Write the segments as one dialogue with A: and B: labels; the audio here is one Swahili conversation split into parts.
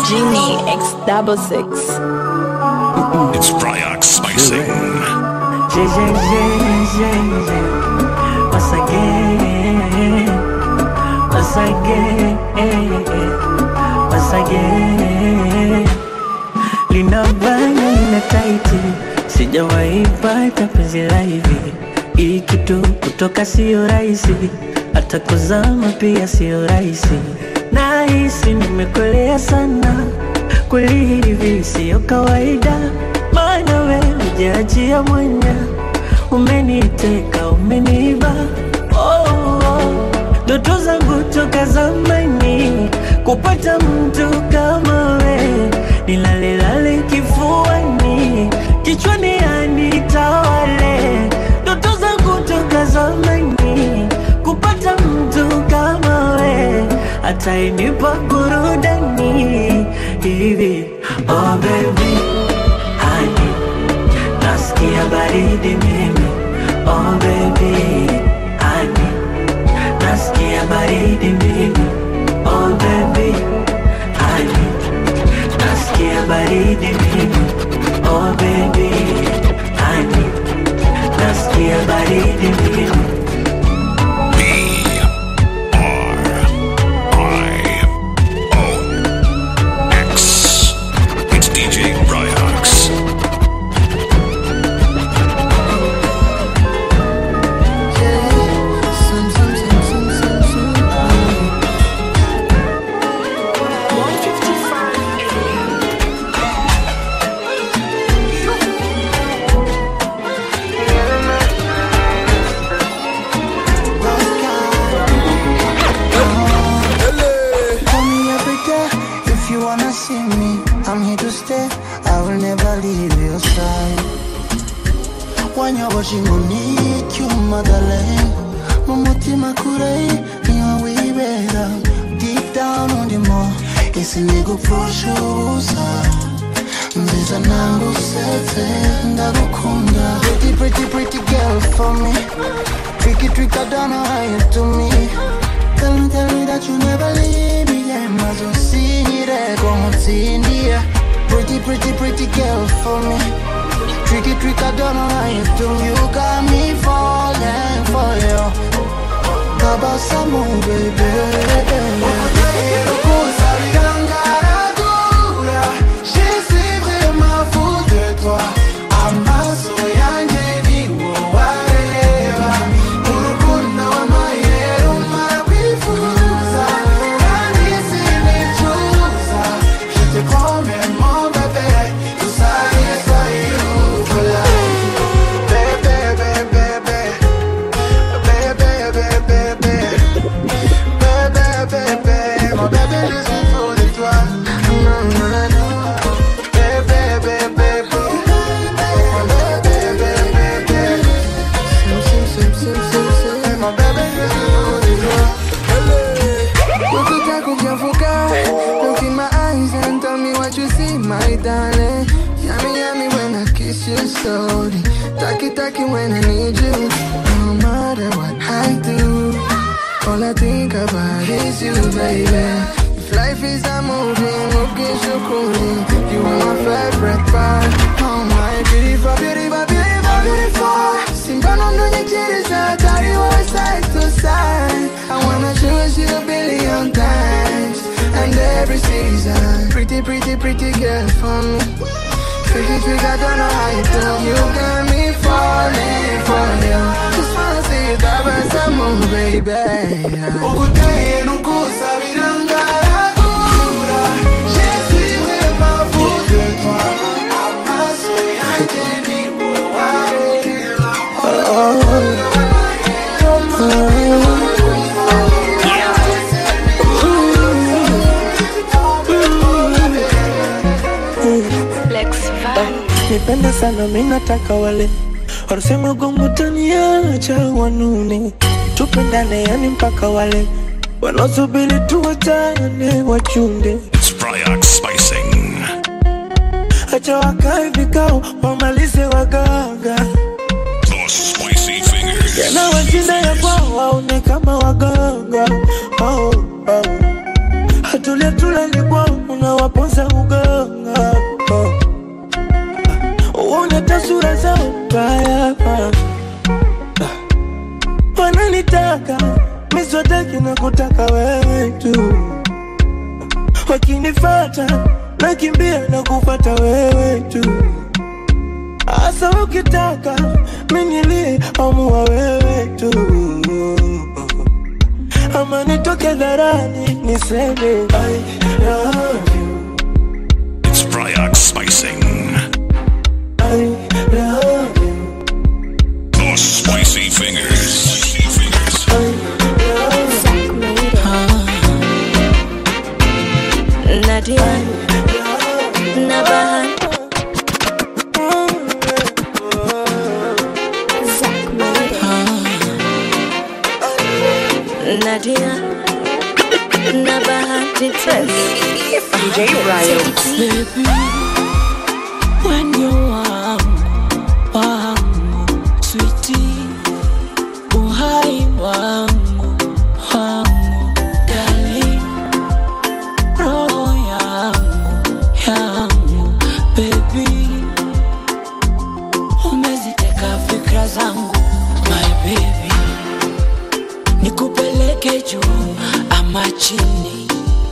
A: Genie X double six.
B: It's Bryox Spicing.
C: Yeah, yeah, yeah, yeah, yeah. Once again, once again, once again. Lina bana ina taiti, sijawahi pata penzi la hivi. Hii kitu kutoka sio rahisi, hata kuzama pia sio rahisi. Nahisi nimekolea sana, kweli hivi sio kawaida, maana wewe hujaachia mwanya, umeniteka umeniba oh, oh. Ndoto zangu toka zamani kupata mtu kama we, nilalelale kifuani, kichwani anitawale. Ndoto zangu toka zamani kupata mtu kama we, atainipa burudani hivi. Oh baby, honey, nasikia baridi mimi. Oh baby, honey nasikia baridi mimi oh baby honey nasikia baridi mimi oh baby honey nasikia baridi mimi
B: B R I O X. It's DJ Bryox.
D: Call me every day if you wanna see me. I'm here to stay. I will never leave your side. When you're watching on me, you motherland. Mumutima kurei, niwa wibera. Deep down on the more, isi nigupfushusa. Nziza nangu sete, ndagukunda. Pretty, pretty, pretty girl for me. Tricky, trick, I don't know how you do me. Tell me, tell me that you never leave me, yeah. Mazo sire como tindia. Pretty, pretty, pretty girl for me. Tricky, trick, I don't know how you do. You got me falling for you. Tabasamu, baby. Amaso yanjye ni wowe areba urukundo w'amayero mwifuza kandi sinicuza je te promets mon bébé tout ça est soyez for life bébé bébé bébé bébé bébé bébé bébé mon bébé je suis fou de toi non non non bébé bébé bébé mon bébé bébé bébé sim sim sim sim sim mon bébé je suis fou de toi
E: Ukitaka kujafuka Look in my eyes and tell me what you see, my darling Yummy, yummy when I kiss you slowly Taki, taki when I need you No matter what I do All I think about is you, baby If life is a movie, okay, shukuri You are my favorite part Oh my beautiful, beautiful, beautiful, beautiful Simbano ndonyechiriza, carry our side to side I wanna choose you a billion times And every season Pretty, pretty, pretty girl for me Tricky, trick, I don't know how you do You got me falling for you Just wanna see you dive some more, baby
D: Ukuteye nukusabira ngaragura Je suis vraiment fou de toi Amaso yanjye ni wowe areba
A: Lex Van.
C: nipende sana minataka wale wanasema gongo taniacha wanune tupendane yani mpaka wale wanaosubiri tuwachane wachunde
B: It's Bryox Spicing.
C: acha wakae vikao wamalize waganga
B: Those spicy fingers.
C: yana washinda ya kwao waone kama waganga oh, oh. hatulia tulali kwao unawaponza uganga uone tasura zao mbaya wananitaka miswataki na kutaka wewe tu wakinifata nakimbia na kufata wewe tu hasa ukitaka minilie amua wewe tu ama nitoke dharani niseme I love you,
B: It's Bryox Spicing.
C: I love you,
B: The Spicy Fingers. Spicy Fingers.
C: I love
A: Nadia na Bahati Nadia na Bahati
F: DJ Brian.
G: Baby, when you wangu, wangu, sweetie, uhai wangu, wangu, darling, roho yangu, yangu, baby, umeziteka fikra zangu, my baby, nikupeleke juu ama chini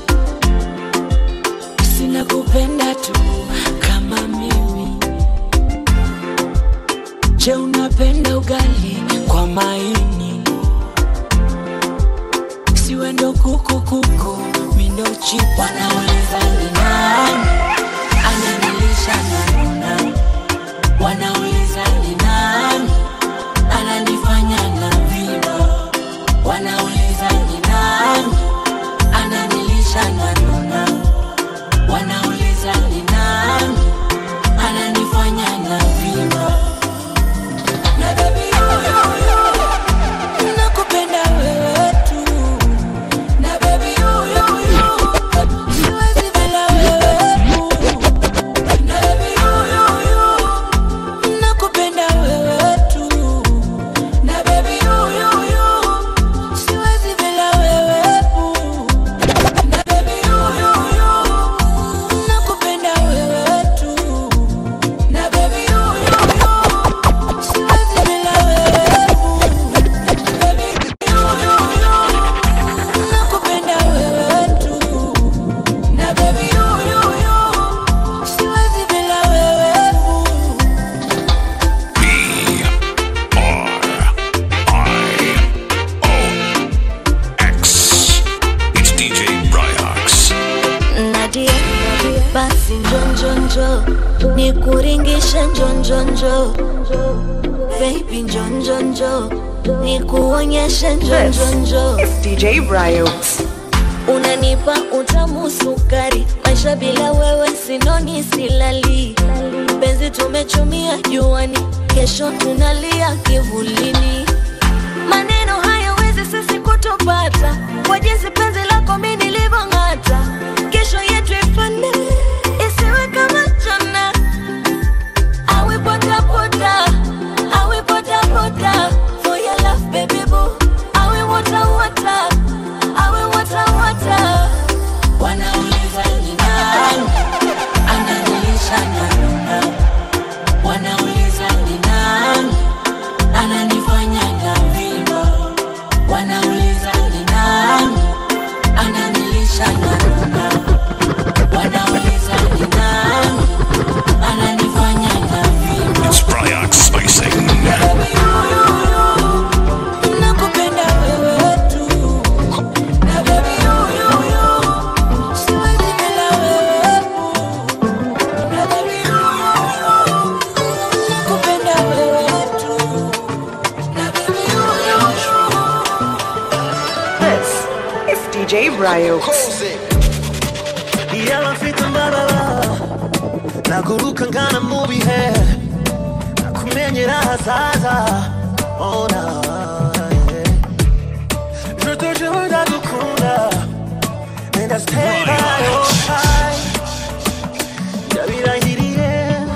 G: sina kupenda tu kama mimi. Je, unapenda ugali kwa maini? Siwe ndo kuku kuku, mi ndo chipu. Wanauliza ni nani ananilisha na nuna, wanauliza ni nani ananifanya na vino, wanauliza ni nani ananilisha na nuna wanauliza ni nani ananifanya na vima na baby yoyoyo nakupenda wewe tu na baby yoyoyo siwezi bila wewe tu na baby yoyoyo nakupenda wewe tu na baby yoyoyo siwezi bila wewe tu na baby yoyoyo nakupenda wewe tu na baby yoyoyo siwezi bila wewe tu baby yoyoyo nakupenda wewe tu na baby yoyoyo siwezi bila wewe tu
B: B R I O X. It's DJ Bryox.
A: Nadia, basi njonjonjo nikuringishe njonjonjo baby njonjonjo nikuonyeshe njonjonjo
F: It's DJ Brian.
A: unanipa utamu sukari maisha bila wewe sinoni silali penzi tumechumia juani kesho tunalia kivulini maneno hayawezi sisi kutupata kwa jinsi penzi lako mi nilivyong'ata kesho yetu ifane isiwe kama jana awe potapota awe potapota for your love baby boo awe wata wata awe wata wata
G: wanauliza ni nani ananilisha na nuna wanauliza ni nani ananifanya na vima wanauliza ni nani ananilisha na nuna wanauliza ni nani ananifanya na vima
B: It's Bryox Spicing.
G: nakupenda wewe tu na baby yoyoyo siwezi bila wewe na baby yoyoyo nakupenda wewe tu na baby yoyoyo
F: This is DJ Brian.
C: iyabafite imbaraga naguruka ngana mu bihe nakumenyera ahazaza ona je te jure ndagukunda and I stay by your side ndabirahiriye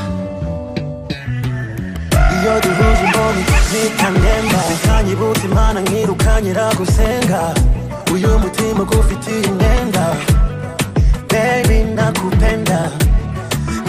C: iyo duhuje imboni nitanemba bikanyibutsa imana nkirukanyira gusenga uyu mutima gufitiye imyenda baby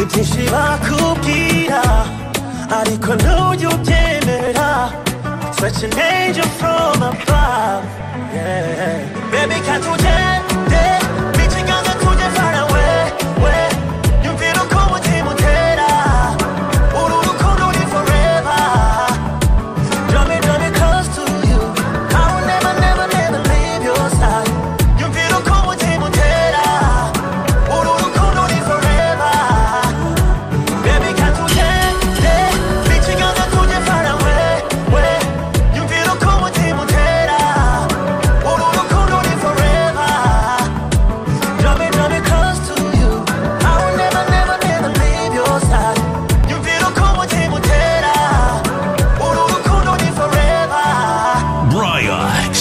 C: byinshi bakubwira ariko ntujya ubyemera such an angel from above yeah. baby can't you ugende n'ikiganza tujye far away we yumvira uko umutima utera uru rukundo ni forever Draw me, draw me close to you. I will never, never, never leave your side. Yumvira uko umutima utera. Uru rukundo ni forever. Baby, can't you ugende n'ikiganza tujye far away, we. Yumvira uko umutima utera. Uru rukundo ni forever. Draw me, draw me close to you. I will never, never, never leave your side. Yumvira uko umutima utera. Uru rukundo ni forever.
B: Bryax.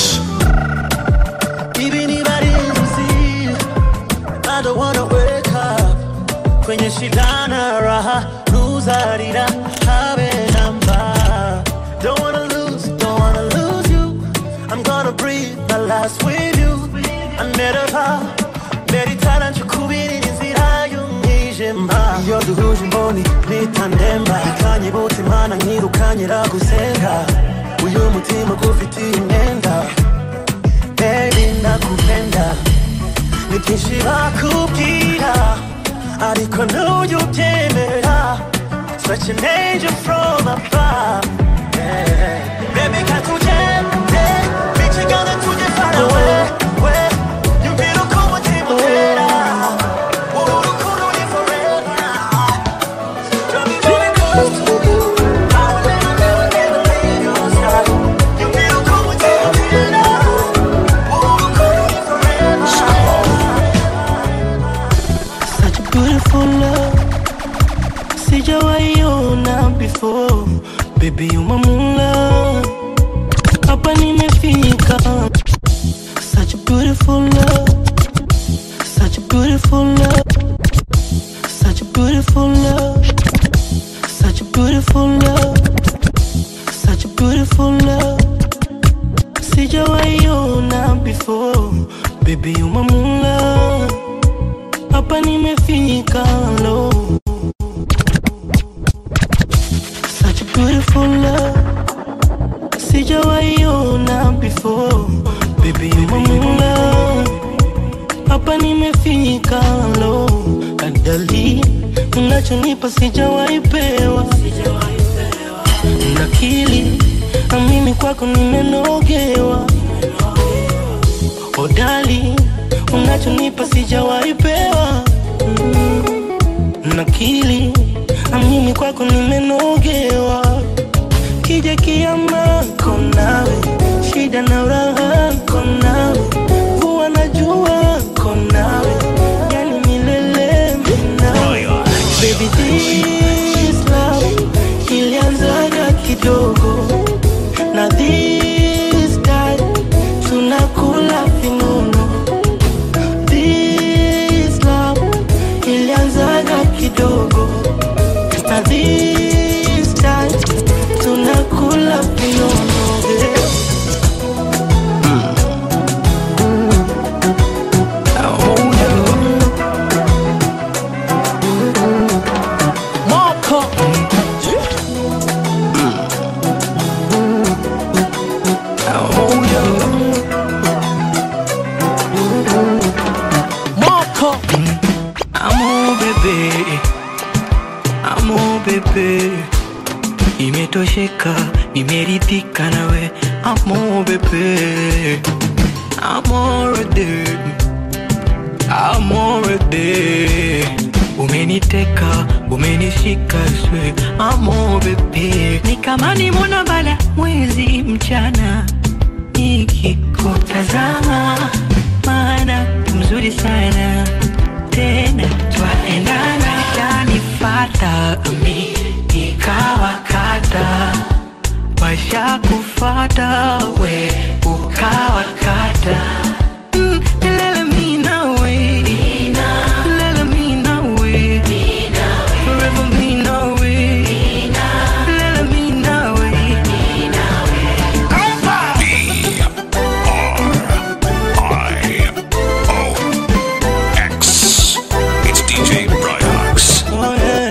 C: Even if I didn't see I don't wanna wake up Kwenye shida na raha Luzarira habe namba Don't wanna lose, don't wanna lose you I'm gonna breathe my last with you I never vow Meritana nchukubiri inzira y'umwijima Iyo duhuje imboni nitandemba Ikanye butimana nkirukanyira gusenga Uyu mutima gufitiye imyenda baby nakupenda ni byinshi bakubwira ariko ntujya ubyemera such an angel from above yeah. baby can't ugende n'ikiganza tujye far away we yumvira uko umutima utera uru rukundo ni forever Draw me, draw me close to you. I will never, never, never leave your side. Yumvira uko umutima utera
H: Such a beautiful love Sijawaiona before Baby you my moonlight Hapa nimefika Such a beautiful love Such a beautiful love Such a beautiful love Such a beautiful love Such a beautiful love Sijawaiona before Baby you my moonlight hapa nimefika lo such a beautiful love sijawaiona before baby you my moonlight hapa nimefika lo adali unachonipa sijawaipewa nakili na mimi kwako nimenogewa odali unachonipa sijawaipewa mm. nakili na mimi kwako nimenogewa kija kiama konawe shida na uraha konawe kuwa na jua konawe yani milele minawe baby this love ilianzaga kidogo na this time tunakula vinono this love ilianzaga kidogo na this time tunakula vinono yeah.
C: Moko Moko
H: Amo bebe, amo bebe, imetosheka, nimeridhika nawe. Amo bebe, amorede, amorede, umeniteka, umenishika swe. Amo bebe, ni kama nimona bala mwezi mchana nikikutazama, maana mzuri sana tena twaendana, yanifata mi nikawakata, washa kufata we ukawakata Mm, lele mi nawe. Lele mi nawe. Forever mi nawe. Lele mi nawe.
B: X. It's DJ Bryax.
H: Oh, yeah.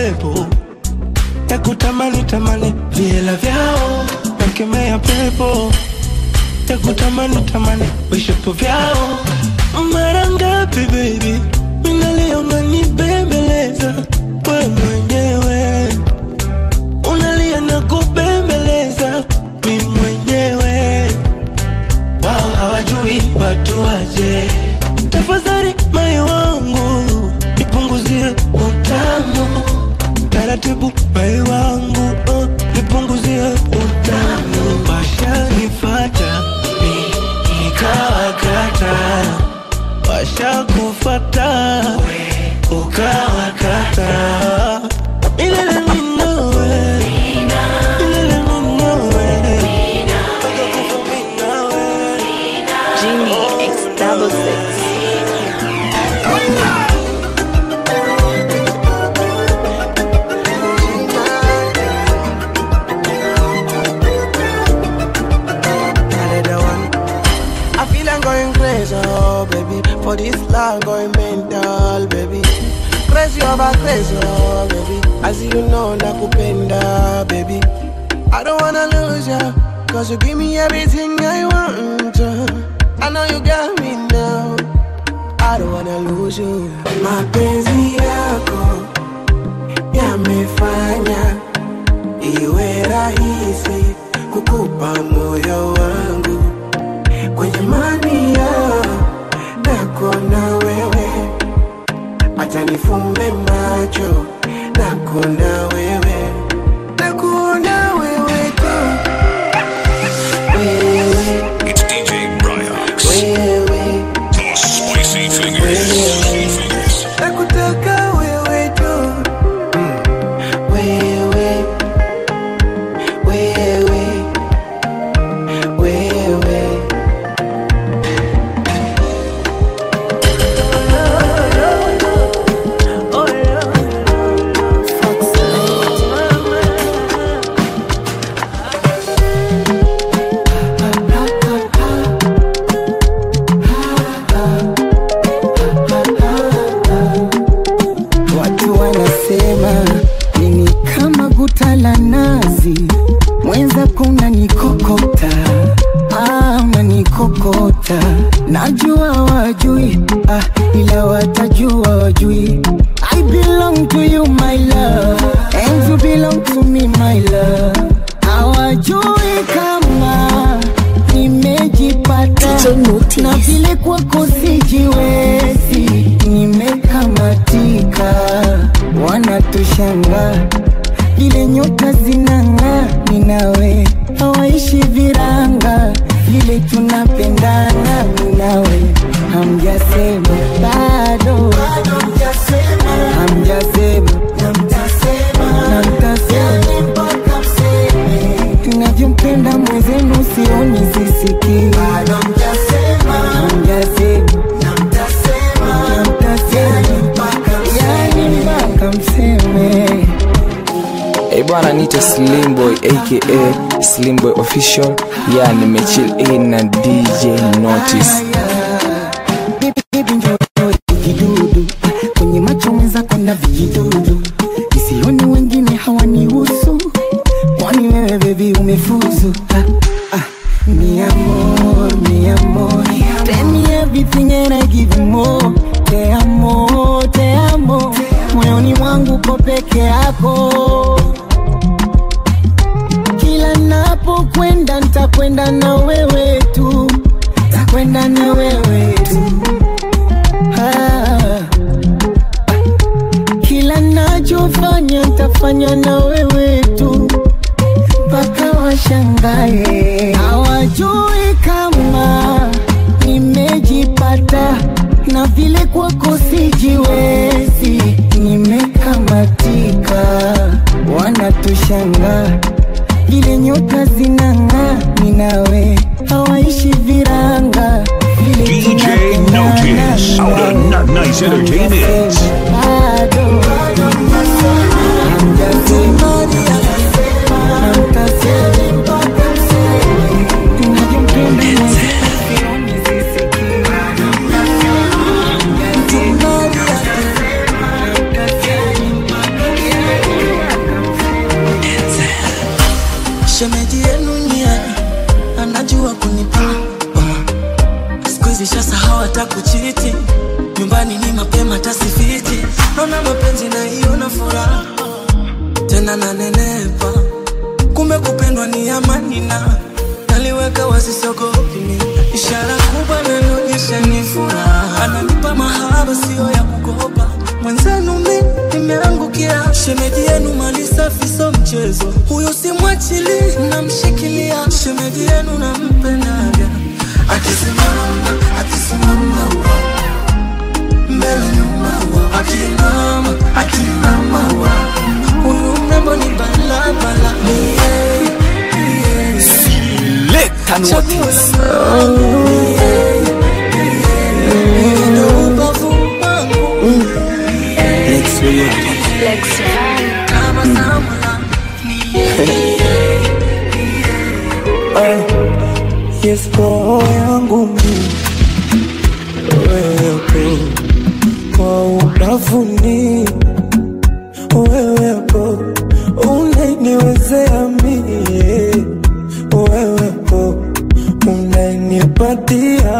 I: pepo ya kutamani tamani viela vyao nakemea pepo ya kutamani tamani vishapo vyao mara ngapi baby minalia unanibembeleza we mwenyewe unalia na kubembeleza mi mwenyewe wao hawajui watu waje tafadhali moyo wangu nipunguzie utamu taratibu moyo wangu oh, nipunguzie utamu washanifata mi nikawakata washakufata ukawakata milele minowe milele minowe mpaka kufa minawe
F: Genie X double six.
E: Another one. I feel I'm going crazy, oh baby. For this love, going mental, baby. Crazy over crazy, oh baby. As you know, nakupenda, baby. I don't wanna lose ya, cause you give me everything I want. uh. I know you got me now. I don't wanna lose you. Mapenzi yako yamefanya iwe rahisi kukupa moyo wangu kwenye mania nako na wewe, acha nifumbe macho nako na wewe, nakuona wewe tu wewe,
B: It's DJ Bryox.
E: wewe,
B: The spicy fingers.
E: nakutaka wewe tu wewe, wewe, wewe.
J: Watu wanasema mimi kama guta la nazi, mwenza kuna nikokota, ah, unanikokota. Najua wajui, ah, ila watajua wajui. I belong to you my love, and you belong to me my love. Hawajui kama nimejipata na vile kwako sijiwezi, nimekamatika, wanatushanga vile nyota zinang'aa, ninawe hawaishi viranga, vile tunapendana, ninawe hamjasema bado, hamjasema na mtasema tunavyompenda mwenzenu sioni sisikii hamjasema na mtasema yani mpaka mseme
K: Hey bwana niite Slimboy aka Slimboy official ya nimechill in na DJ Notice
J: Baby njoo kidudu kwenye macho mwenzako na vijidudu isioni wengine hawanihusu kwani wewe bebi umefuzu ah, ah, mi amor, mi amor Tell me everything and I give you more Te amo, te amo Moyoni mwangu ko peke yako Kila napokwenda nitakwenda na wewe tu Takwenda na wewe tu ah. Kila nachofanya nitafanya na wewe tu mpaka washangae. Hawajui kama nimejipata na vile kwako sijiwezi, nimekamatika, wanatushanga vile nyota zinang'aa, ninawe hawaishi viranga vile
B: DJ
J: tunapendana,
B: Notice. Out of Not Nice Entertainment.
J: bado
G: kunipa uh. siku hizi shasahau hata kuchiti nyumbani ni mapema tasifiti naona mapenzi na hiyo na furaha tena nanenepa kumbe kupendwa ni amani na naliweka wasisogopi mi ishara kubwa nanionyesha ni furaha ananipa mahaba siyo ya kukopa mwenzenu mi nimeangukia shemeji yenu mali safi so mchezo huyu simwachili namshikilia shemeji yenu nampendaga akisimama akisimama mbele nyuma akinama akinama huyu mrembo ni balabala
K: Leka notice. Lex Yoyote.
I: Yes, roho yangu mimi wewe kwa ubavuni wewepo unaniwezea mie wewepo unanipatia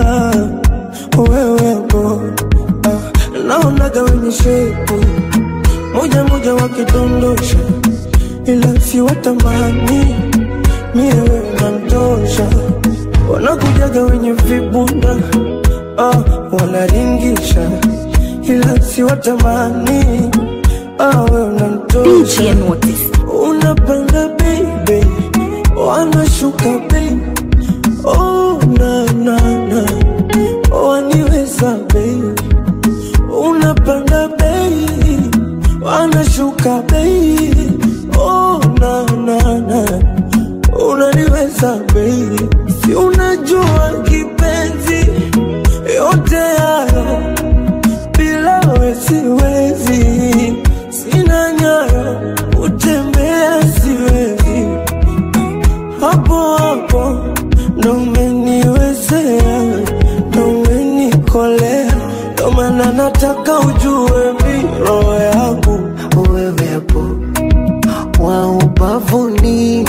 I: wewepo ah, naonaga wenye shepu moja moja wakidondosha ila siwatamani mie wewe unamtosha wanakujaga wenye vibunda ah, wanaringisha ila siwatamani ah, wewe unamtosha unapanda baby wanashuka baby oh, na, na, na. waniweza baby unapanda baby wanashuka baby oh, na, na, na. unaniweza baby si unajua kipenzi yote hayo bila we siwezi sina nyayo utembea siwezi hapo hapo ndo umeniwezea ndo umenikolea ndo maana nataka ujue mi roho yangu
L: wewepo wa ubavuni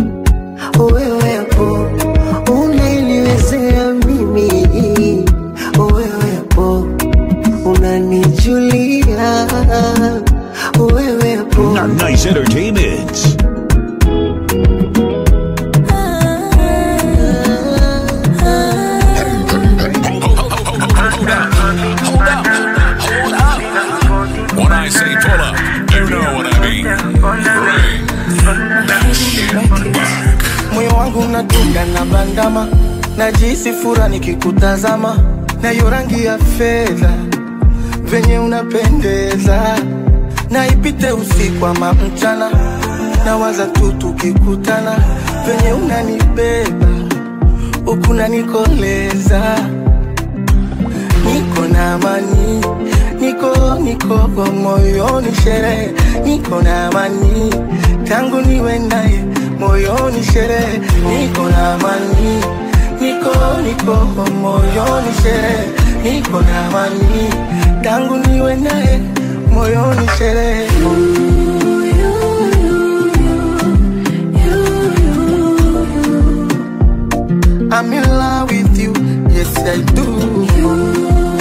L: wewepo unaniwezea mimi wewepo unanijulia wewepo
B: Nice Entertainment. When I say pull up, you know what I mean. Bring that shit back.
I: moyo wangu unadunda na bandama najisi fura nikikutazama na hiyo rangi ya fedha venye unapendeza na ipite usiku ama mchana nawaza tu tukikutana venye unanibeba huku nanikoleza niko na amani niko niko moyoni sherehe niko na amani tangu niwe naye moyoni sherehe niko na amani niko niko moyoni sherehe niko na amani tangu niwe naye moyoni sherehe I'm in love with you, yes I do.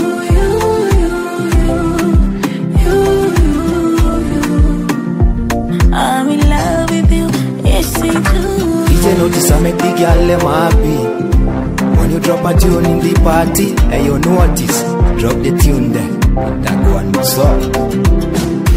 A: I'm in love with you, yes I do.
M: DJ notice I make the girl them happy. When you drop a tune in the party, and you notice, drop the tune there. That one was up.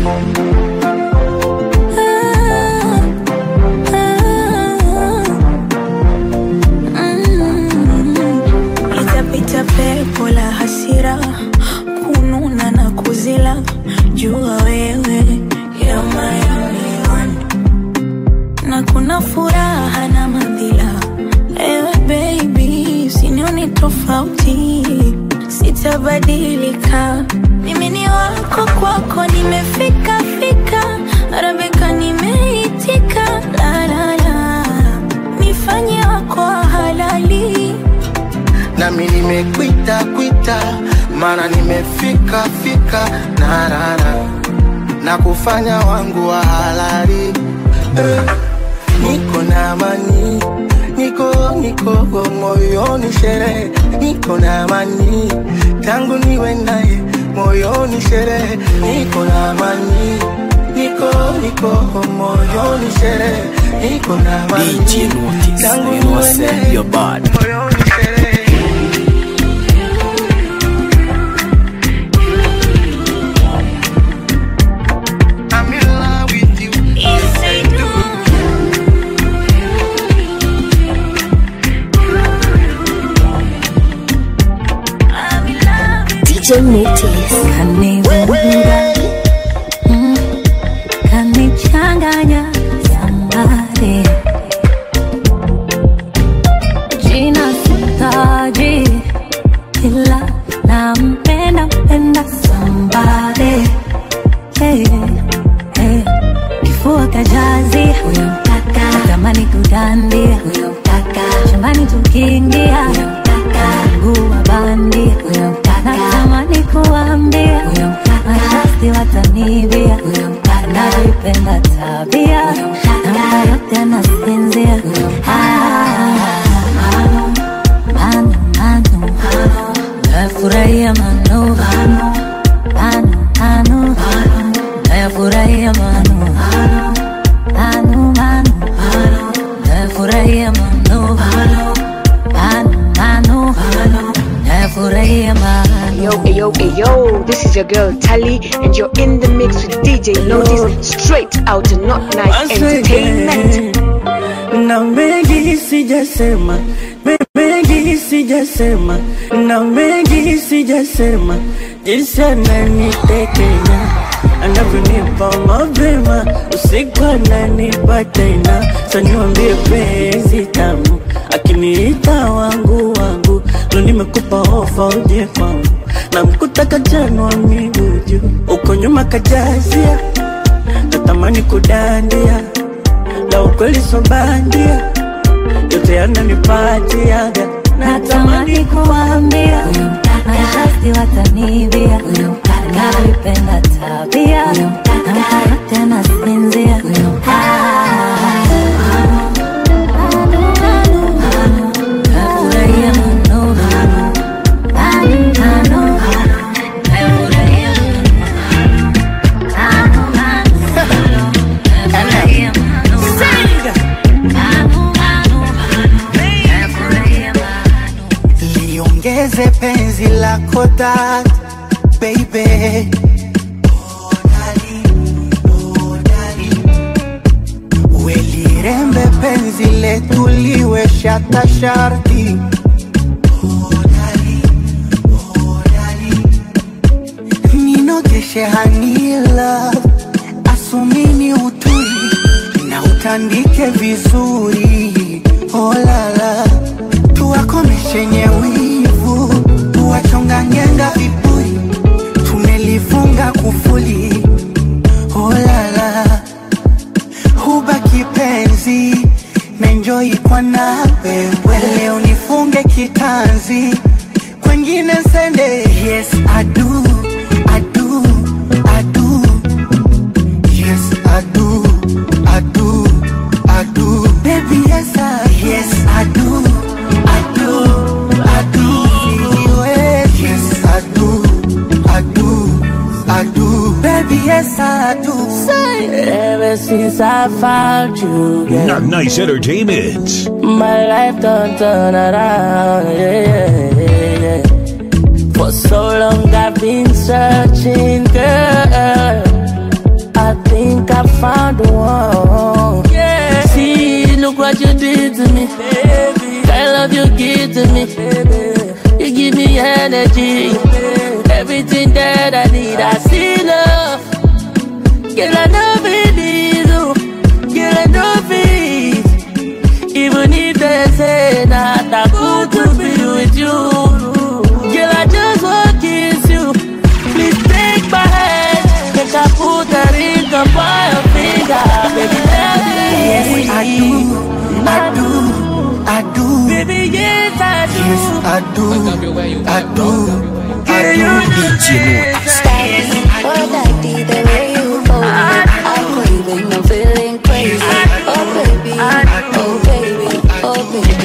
A: Litapita pepo la hasira, kununa na kuzila, jua wewe you're my only one. na kuna furaha na madhila, ewe baby, usinione tofauti, sitabadilika, mimi ni wako, kwako nimefika fika, Arabika nimeitika, la la la, nifanye wako wa halali
I: nami nimekwita kwita maana nimefika fika narara na kufanya wangu wa halali eh, niko na amani niko niko moyoni sherehe, niko na amani tangu niwe naye moyoni sherehe, niko na amani niko niko moyoni sherehe, niko na amani
K: DJ Notice,
I: tangu
K: you know I
I: niwe
K: said
I: naye
K: you're bad.
I: moyoni sherehe. I'm in love with you. Yes, I do.
A: DJ Notice kanivuruga mm, kanichanganya sambare jina sitaji ila nampenda mpenda sambare hey, hey. kifua kajazi huyo mkaka natamani kudandia huyo mkaka shambani tukiingia huyo mkaka mguu wa bandi huyo mkaka natamani kuambia huyo mkaka mashasti watanibia huyo mkaka navipenda tabia huyo mkaka na yote anasinzia huyo mano mano mano nafurahia mano mano mano nafurahia mano mano mano nafurahia mano mano mano nafurahia mano
N: Yo, yo, yo, this is your girl Tally, and you're in the mix with DJ Notice, straight out of Not Night
I: Once
N: Entertainment.
I: again, na mengi sijasema me- mengi sijasema na mengi sijasema jinsi ananitekenya anavyonipa mapema usiku ananipa tena saniwambie penzi tamu akiniita wangu wangu lo nimekupa ofa uje kwangu na mkuta kajanwa miguu juu uko nyuma kajazia natamani kudandia la ukweli sobandia yote yananipatiaga
A: natamani kuambia huyo mkaka mashasti watanibia huyo mkaka navipenda tabia huyo mkaka na yote anasinzia huyo nafurahia mno mano mano nafurahia mno mano nafurahia mno
I: liongeze penzi lako that baby welirembe penzi letu liwe shata sharti ninogeshe hanila asumini uturi na utandike vizuri olala tuwakomeshenye wivu tuwachongangenga viburi tumelifunga kufuli olala huba kipenzi menjoi kwa nawe leo nifunge kitanzi kwengine sende yes adu adu adu yes adu adu adu baby yes I, yes adu adu adu yes adu adu adu baby yes I do ever since I found you yeah.
B: Not Nice Entertainment.
I: My life done turn around, yeah, yeah, yeah. For so long I've been searching, girl. I think I found the one. Yeah. See, look what you did to me, baby. I love you give to me, baby. You give me energy, everything that I need. I see love, girl. I know it is you, girl. I know it. Even if they say not that good to be with you Girl, I just want to kiss you Please take my hand Make I put a ring upon your finger Baby, let me Yes, I do I do I do Baby, yes, I do Yes, I do I do I do DJ
A: Oh, daddy, the way you hold me, I'm craving, I'm feeling crazy. Oh, baby, oh, baby, oh, baby.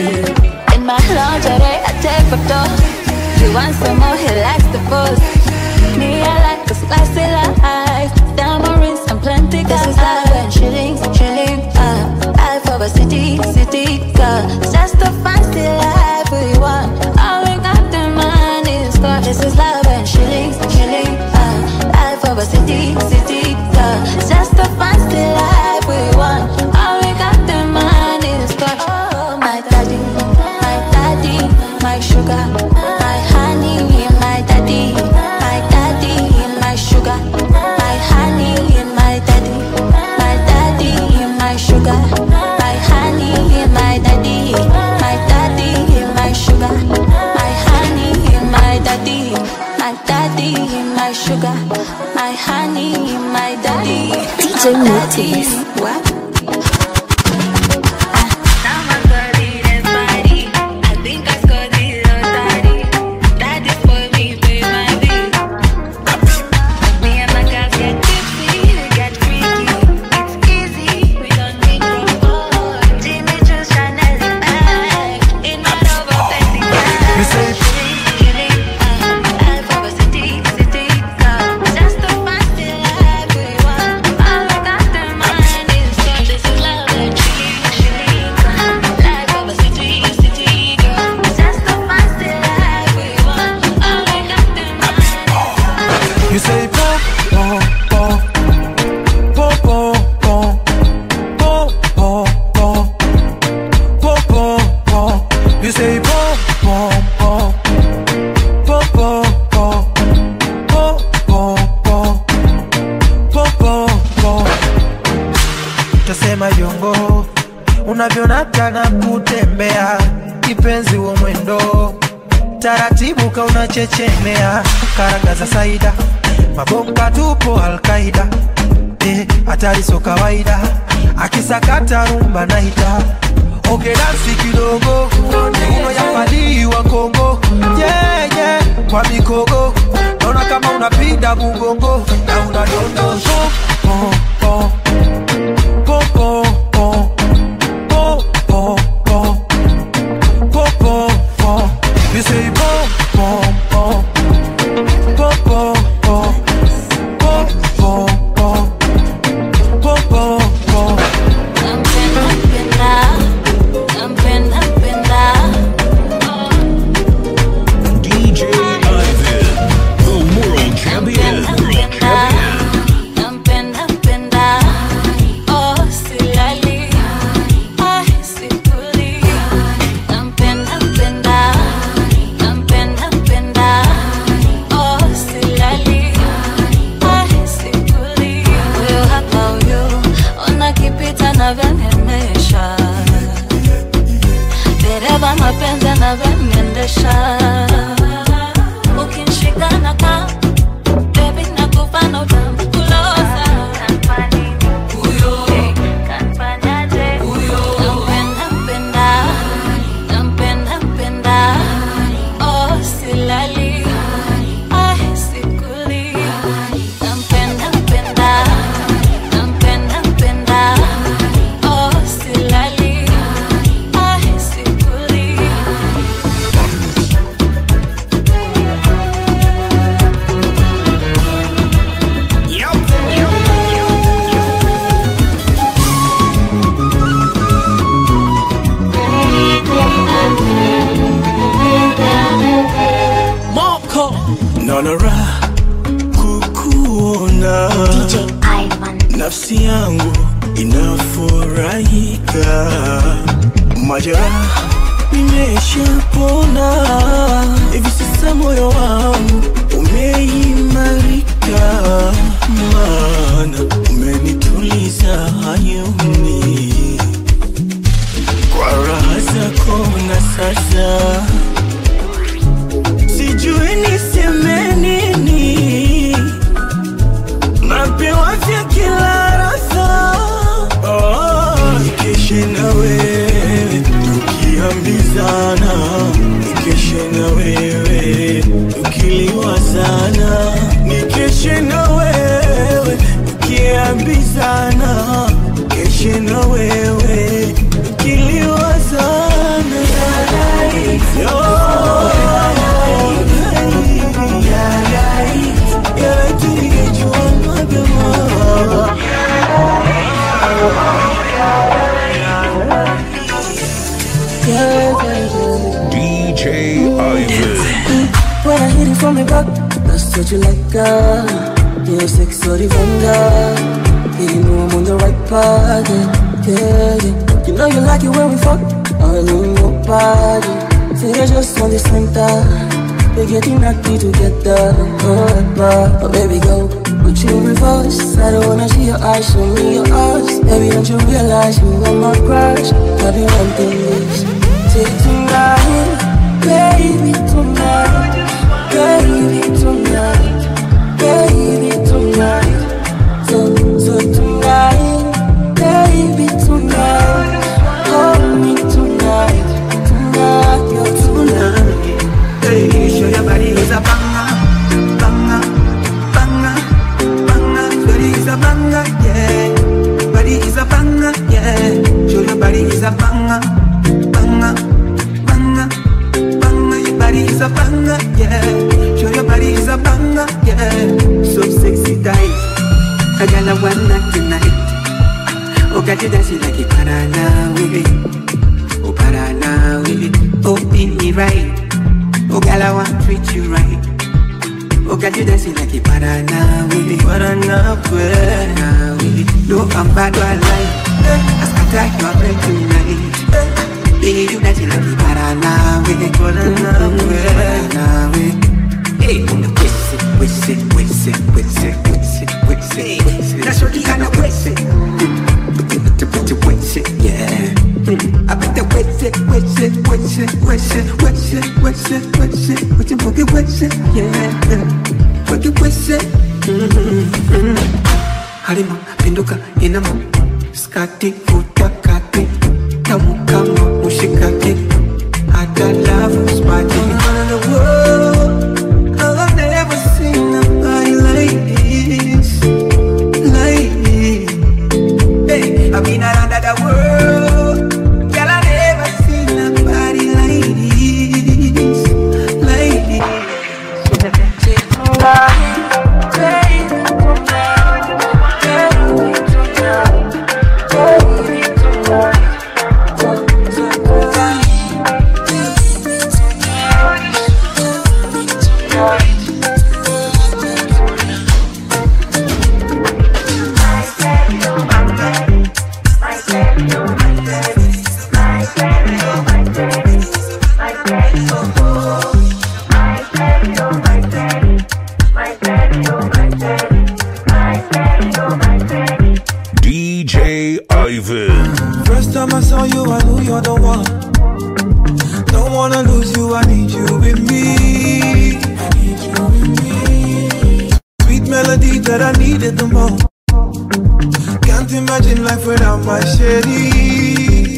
A: lingerie, I take photo. You want some more, he likes the pose. Me, I like a spicy life. Diamond rings and plenty This is life and shillings, shilling. Uh, life of a city, city girl. It's just a fancy life we want. All we got the money is got. This is love and shillings, shilling. Uh, life of a city, city girl. It's just a fancy life we want. All we got the money is got. Oh, my daddy, my daddy, my sugar, my honey, my daddy, my daddy, my sugar, my honey, my daddy, my daddy, my sugar, my honey, my daddy, my daddy, my sugar, my honey, my daddy, my daddy, my sugar, my honey, my daddy,
N: DJ
A: my daddy.
N: Notice.
A: What?
C: You say You say pom pom pom pom pom pom pom pom pom pom pom pom. You say pom pom pom pom pom pom pom pom pom pom pom pom. Tasema yongo unavyonata na kutembea kipenzi wa mwendo taratibu ka unachechemea karanga za saida mabomba tupo alkaida eh, hatari so kawaida akisakata rumba naita oke dansi kidogo uno yapaliwa kongo yeah, yeah, kwa mikogo naona kama unapiga mugongo na unadondosha oh, oh, oh, oh, oh, oh, oh, oh. Pom pom pom, you say pom pom pom, pom pom pom, pom pom pom, pom pom pom.
B: DJ Ivan, the world champion. World champion.
A: Navyonemesha dereva mapenzi anavyoniendesha ukinshika na kaa Baby, nakupa na utamkulosa. Huyo, kanfanyaje? Nampenda, mpenda. Nampenda, mpenda. Oh, silali. Ay, sikuli. Nampenda, mpenda. Nampenda, mpenda. Oh, silali. Ay, sikuli.
I: Moko naona raha kukuona nafsi yangu inafurahika majeraha nimeshapona hivi sasa moyo wangu umeimarika maana umenituliza hayuni kwa raha zako na sasa sijui niseme nini, napewa vya kila rasa oh, nikeshe na wewe tukiambizana, nikeshe na wewe tukiliwazana, nikeshe na wewe tukiambizana, keshe na wewe tukiliwazana
G: that's what you like, girl. You're sex or the girl. Yeah, you know I'm on the right path, yeah, yeah, yeah. You know you like it when we fuck, I know your body. Say they're just on the center. We're getting happy together, forever. Oh, baby, go. Put you in reverse. I don't wanna see your eyes, show me your eyes. Baby, don't you realize you are my crush? I've been wanting this. Take tonight, baby, tonight, baby, tonight, baby, tonight. So, so tonight, baby, tonight, hold me tonight, tonight, yeah, tonight.
O: Hey, show your body is a banger, banger, banger, banger. Body is a banger, yeah. Body is a banger, yeah. Show your body is a banger, banger, banger, banger. Your body is a banger, yeah. Show your body is a banger, yeah. So sexy tight, I got a one night tonight. Oh, got you dancing like a Paranawe, oh Paranawe, oh beat me right. Oh, girl, I want to treat you right. Oh, girl, you dancing like a Paranawe, Paranawe, Paranawe. No, I'm bad, but I like. I scatter your brain tonight. Baby, you dancing like a Paranawe, Paranawe, Paranawe. Hey, whistle, whistle, whistle, whistle, whistle, whistle, whistle. That's what you kind of whistle. Whistle, yeah. I bet the whistle, whistle, whistle, whistle, whistle, whistle, whistle, whistle, boogie whistle, yeah. Boogie whistle. Halima, pinduka, inama, skati, futa, kati, tamu kama mushikaki, hata love spati. Around the world, I've never seen nobody like this, like this. Hey, I've been around the world, girl, I never seen nobody like this, like
B: DJ Ivan.
P: First time I saw you, I knew you're the one. Don't wanna lose you, I need you with me. I need you with me. Sweet melody that I needed the most. Can't imagine life without my shady.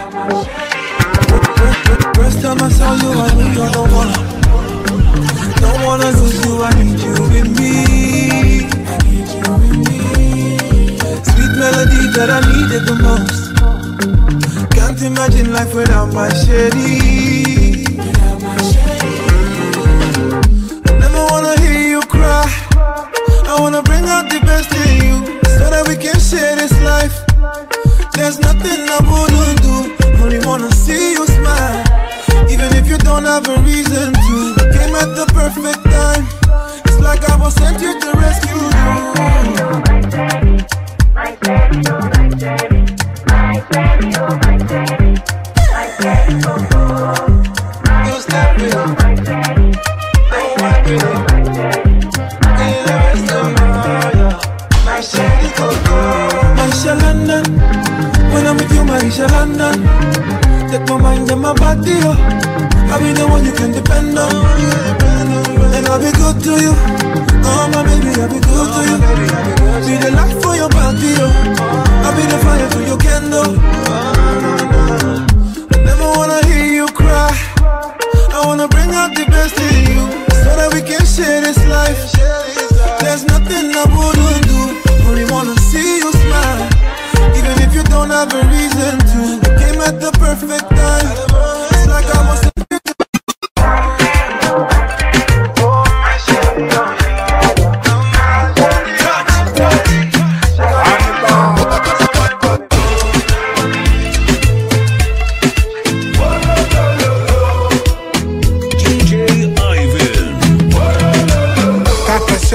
P: First time I saw you, I knew you're the one. Don't wanna lose you, I need you with me. I need you with me. Sweet melody that I needed the most. Can't imagine life without my shady. I never wanna hear you cry. I wanna bring out the best in you so that we can share this life. There's nothing I wouldn't do. Only wanna see you smile. Even if you don't have a reason to. Came at the perfect time. It's like I was sent here to rescue you. Maisha London, when I'm with you, Maisha London. Take my mind and my body, oh. I'll be the one you can depend on. And I'll be good to you. Oh, my baby, I'll be good to you. Be the light for your body, oh. I'll be the fire to your candle. I never wanna hear you cry. I wanna bring out the best in you so that we can share this life. There's nothing I wouldn't do. Only wanna see you smile. Even if you don't have a reason to. You came at the perfect time. It's like I was.
B: DJ Ivan.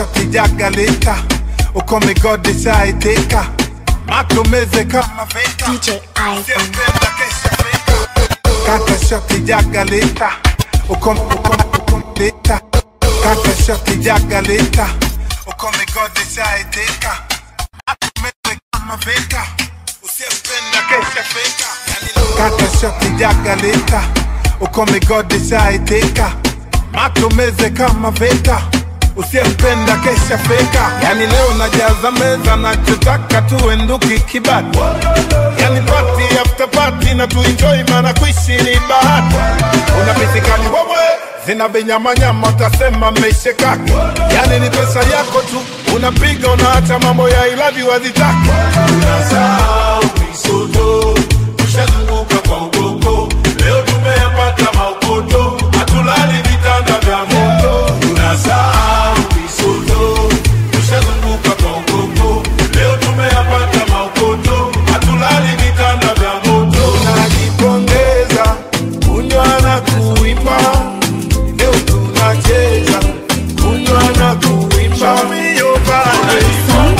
Q: shoti jagalita ukomigodishaiteka matumeze kama vita Usiyependa kesha fika. kata shoti jagalita ukom ukom ukomlita kata shoti jagalita ukomigodishaiteka matumeze kama vita Usiyependa kesha fika. kata shoti jagalita ukomigodishaiteka matumeze kama vita usiyempenda kesha feka yani leo najaza meza nachotaka tuenduki kibati yani pati after pati na tuenjoy maana kuishi ni bahati unapitikani wewe zina vinyamanyama utasema mmeishekaki yani ni pesa yako tu unapiga unaacha mambo ya ilavi wazitaki unasahau misoto tushazunguka kwa ukoko leo tumeyapata maukoto hatulali vitanda vya moto tunasahau misoto tushazunguka kwa ukoko leo tumeyapata maukoto hatulali vitanda vya moto tunajipongeza kunywa na kuimba leo tunacheza kunywa na kuimba Show me your body.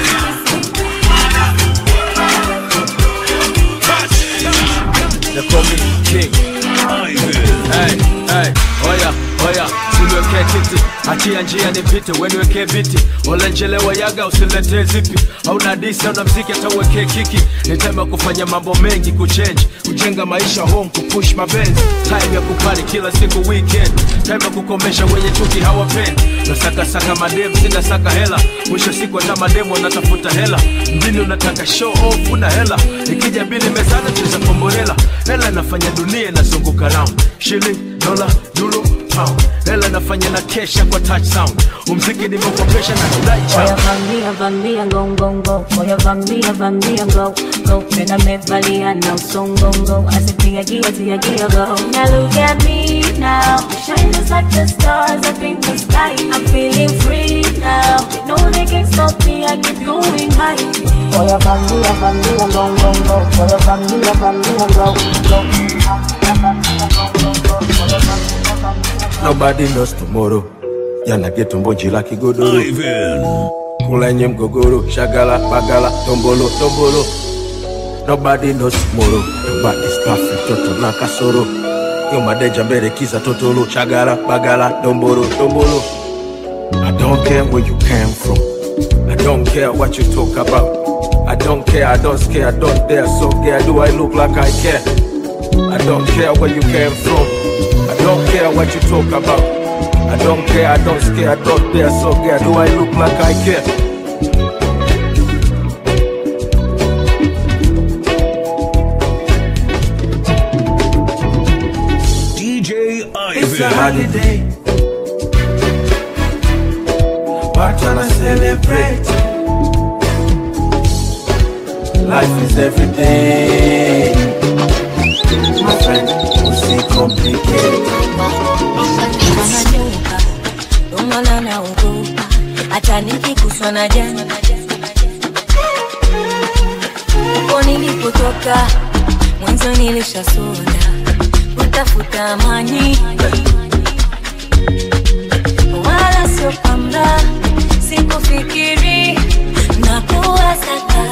R: They call me king. Hey, hey, oya, oya, siniwekee kiti, achia njia nipite, weniwekee viti, olenjelewa yaga usiletee zipi, hauna disi hauna mziki hata uwekee kiki, ni time ya kufanya mambo mengi, kuchange, kujenga maisha home, kupush mabenzi, time ya kupani kila siku weekend, time ya kukomesha wenye chuki hawapendi, nasakasaka mademu, sinasaka hela, mwisho siku hata mademu wanatafuta hela, mjini unataka show off, una hela, ikija bili mezani cheza kombolela, hela inafanya dunia inazunguka round, shilling, dola, euro, pound, hela inafanya na kesha kwa touch sound, umziki nimeukopesha na kudai
S: Oya
R: chao.
S: vamia vamia go go go Oya vamia vamia go go Pena mevalia na usongongo Asitia gia tia gia go Now look at me now Shine just like the stars up in the sky I'm feeling free now No they can stop me I keep going high Oya vamia vamia go go go Oya vamia vamia go go
M: Nobody knows tomorrow. Yana geto mbonji la kigodoro. Kulenye mgogoro, shagala, bagala, tombolo, tombolo. Nobody knows tomorrow. Nobody's perfect, toto na kasoro. Yo madeja mbele kiza totolo, shagala, bagala, tombolo, tombolo. I don't care where you came from. I don't care what you talk about. I don't care, I don't care, I don't dare. So care, do I look like I care? I don't care where you came from. I don't care what you talk about. I don't care, I don't scare, I don't dare. So care, do I look like I care?
B: DJ
M: It's a
B: Ivan.
M: holiday. Why tryna celebrate? Life is every day. My friend, usi complicate.
S: Ananyuka, umana naogopa hata nikikuswa na jana uko nilipotoka mwanzo nilishasonda kutafuta amani wala sio kwamba sikufikiri na kuwasaka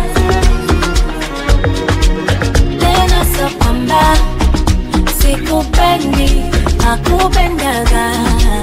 S: tena sio kwamba sikupendi nakupendaga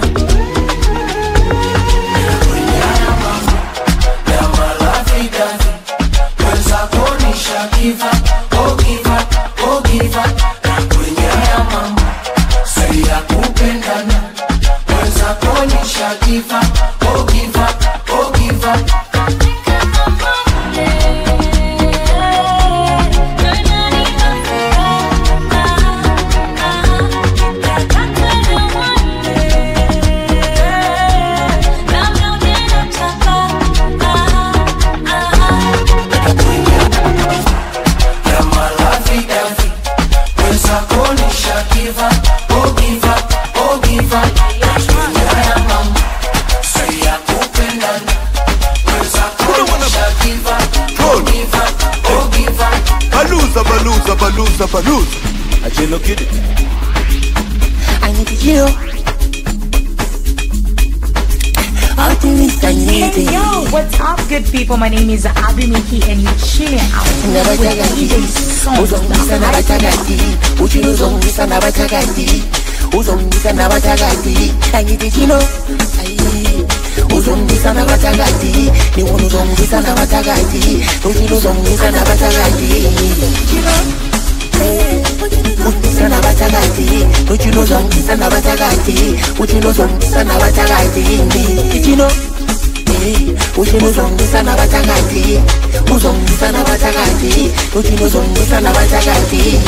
P: Baluza, baluza, baluza, baluza. Ajelo kid it.
T: I need you. All the
S: Hey, yo, what's up, good people? My name is Abby Miki, and you're chilling out with DJ
I: uzongisa nabathakathi uthi uzongisa nabathakathi uzongisa nabathakathi angithi chino ayi uzongisa nabathakathi niwona uzongisa nabathakathi uthi uzongisa nabathakathi chino uzongisa nabathakathi uthi uzongisa nabathakathi uthi uzongisa nabathakathi chino uthi uzongisa nabathakathi uzongisa nabathakathi uthi uzongisa nabathakathi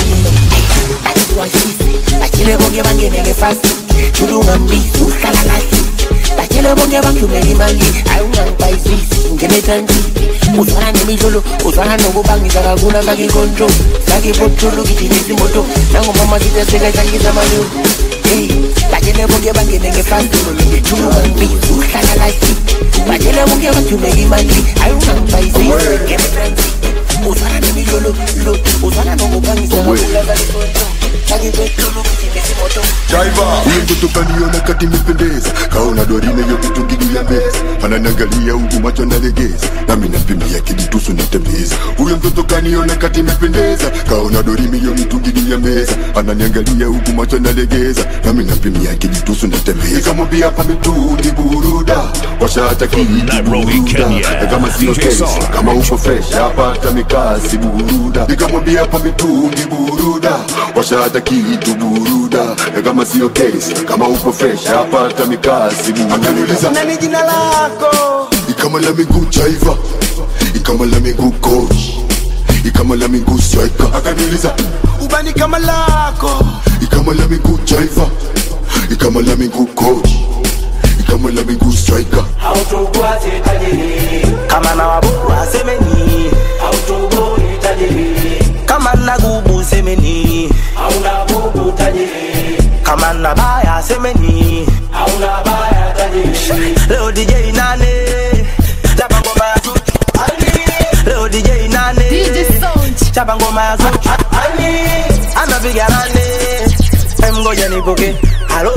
I: batshele bonke bangeneke fast tulungambisi uhlala kahle batshele bonke bangidlumela imali hayi ungangibhayisisi ngenetanti uzwana nemidlolo uzwana nokubangisa kakula fake ikonto fake ibotolo gijimisa imoto nangomama sitasekahlangiza malulu hey batshele bonke bangeneke fast tulungambisi uhlala kahle batshele bonke bangidlumela imali hayi ungangibhayisisi ngenetanti uzwana nemidlolo lo uzwana nokubangisa kakula fake ikonto fake ibotolo gijimisa imoto
T: Driver, huyo mtoto kaniona kati imependeza, kaona dorine yote tungini ya meza, ananiangalia huku macho nalegeza, nami nampimia kiditusu natembeza. Huyo mtoto kaniona kati imependeza, kaona dorime yote tungini ya meza, ananiangalia huku macho nalegeza, nami nampimia kiditusu natembeza. Nikamwambia hapa mitungi buruda, washata kitu buruda, kama sio kesi, kama uko fresh hapa hata mikasi buruda. Nikamwambia hapa mitungi buruda, washata kitu buruda, kama sio kesi, kama uko fresh hapa hata mikasi buruda. Akaniuliza
I: nani jina lako
T: ikama la miguu chaiva, ikama la miguu coach, ikama la miguu striker. Akaniuliza
I: ubani kama lako
T: ikama la miguu chaiva, ikama la miguu coach, ikama la miguu striker.
I: autobwate tajiri kama na wabua semeni autoboi tajiri kama na gubu semeni hauna gubu tajiri kama na baya semeni hauna baya tajiri leo DJ nane chapa ngoma ya Zuchu leo DJ nane chapa ngoma ya Zuchu anapiga nane Em, ngoja nipoke halo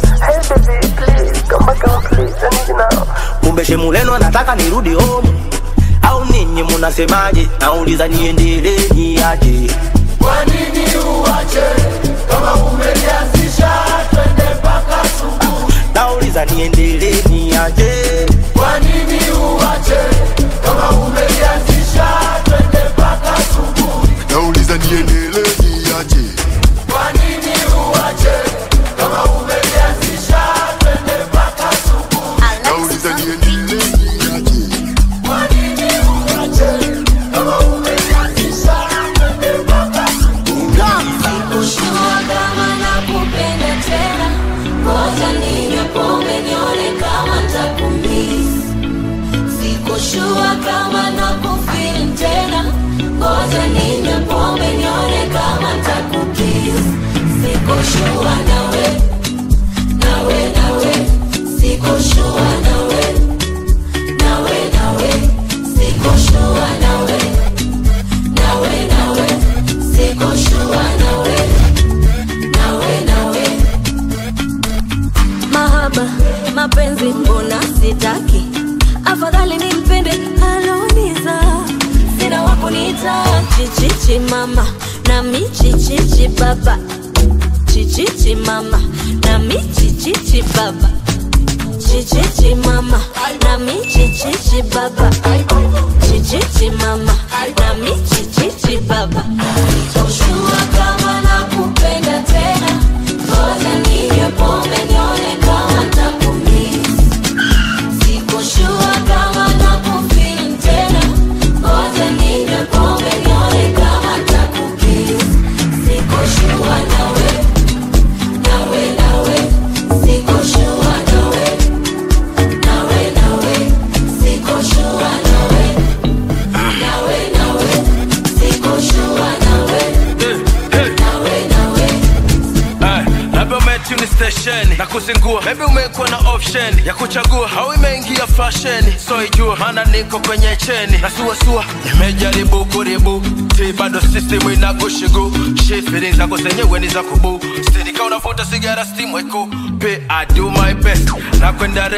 I: kumbe shemuleno anataka nirudi home au ninyi munasemaje nauliza niendelee niaje
C: Kwa nini uache kama umelianzisha twende mpaka asubuhi?
I: nauliza niendelee niaje
C: Kwa nini uache kama umelianzisha twende mpaka asubuhi?
T: Nauliza niendelee niaje?
C: Kwa nini uache kama umelianzisha twende mpaka asubuhi?
T: Nauliza niendelee niaje?
C: Kwa nini uache kama umelianzisha twende mpaka asubuhi?
A: Sikushua kama nakupenda tena, ngoja ninywe pombe nione kama ntakumiss. Sikushua kama nakufeel tena, ngoja ninywe pombe nione kama ntakukiss. Sikushua nawe, nawe, nawe, sikushua nawe, nawe, nawe, sikushua nawe, nawe, nawe, sikushua nawe, nawe, nawe. Mahaba, mapenzi mbona sitaki, afadhali nimpende aloniza. Sina wa kuniita chichichi mama, nami chichichi baba, chichichi mama, nami chichichi baba, chichichi mama, nami chichichi baba, chichichi mama, nami chichichi baba. Sitoshua kama nakupenda tena, ngoja ninywe pombe nione kama ntakumiss. Sikoshua kama nakufeel tena, ngoja ninywe pombe nione kama ntakukiss. Sikoshua nawe, nawe, nawe, sikoshua nawe, nawe, nawe, sikoshua nawe, nawe, nawe, sikoshua nawe, nawe, nawe.
R: Eh, labda umetuni stesheni na kuzingua maybe umekuwa na option ya kuchagua au imeingia fashion so ijua maana niko kwenye cheni na suasua nimejaribu kuribu ti bado system inakushigu shit feelings zako zenyewe ni za kubu stini ka unavuta sigara steam weko pe I do my best na kwenda rest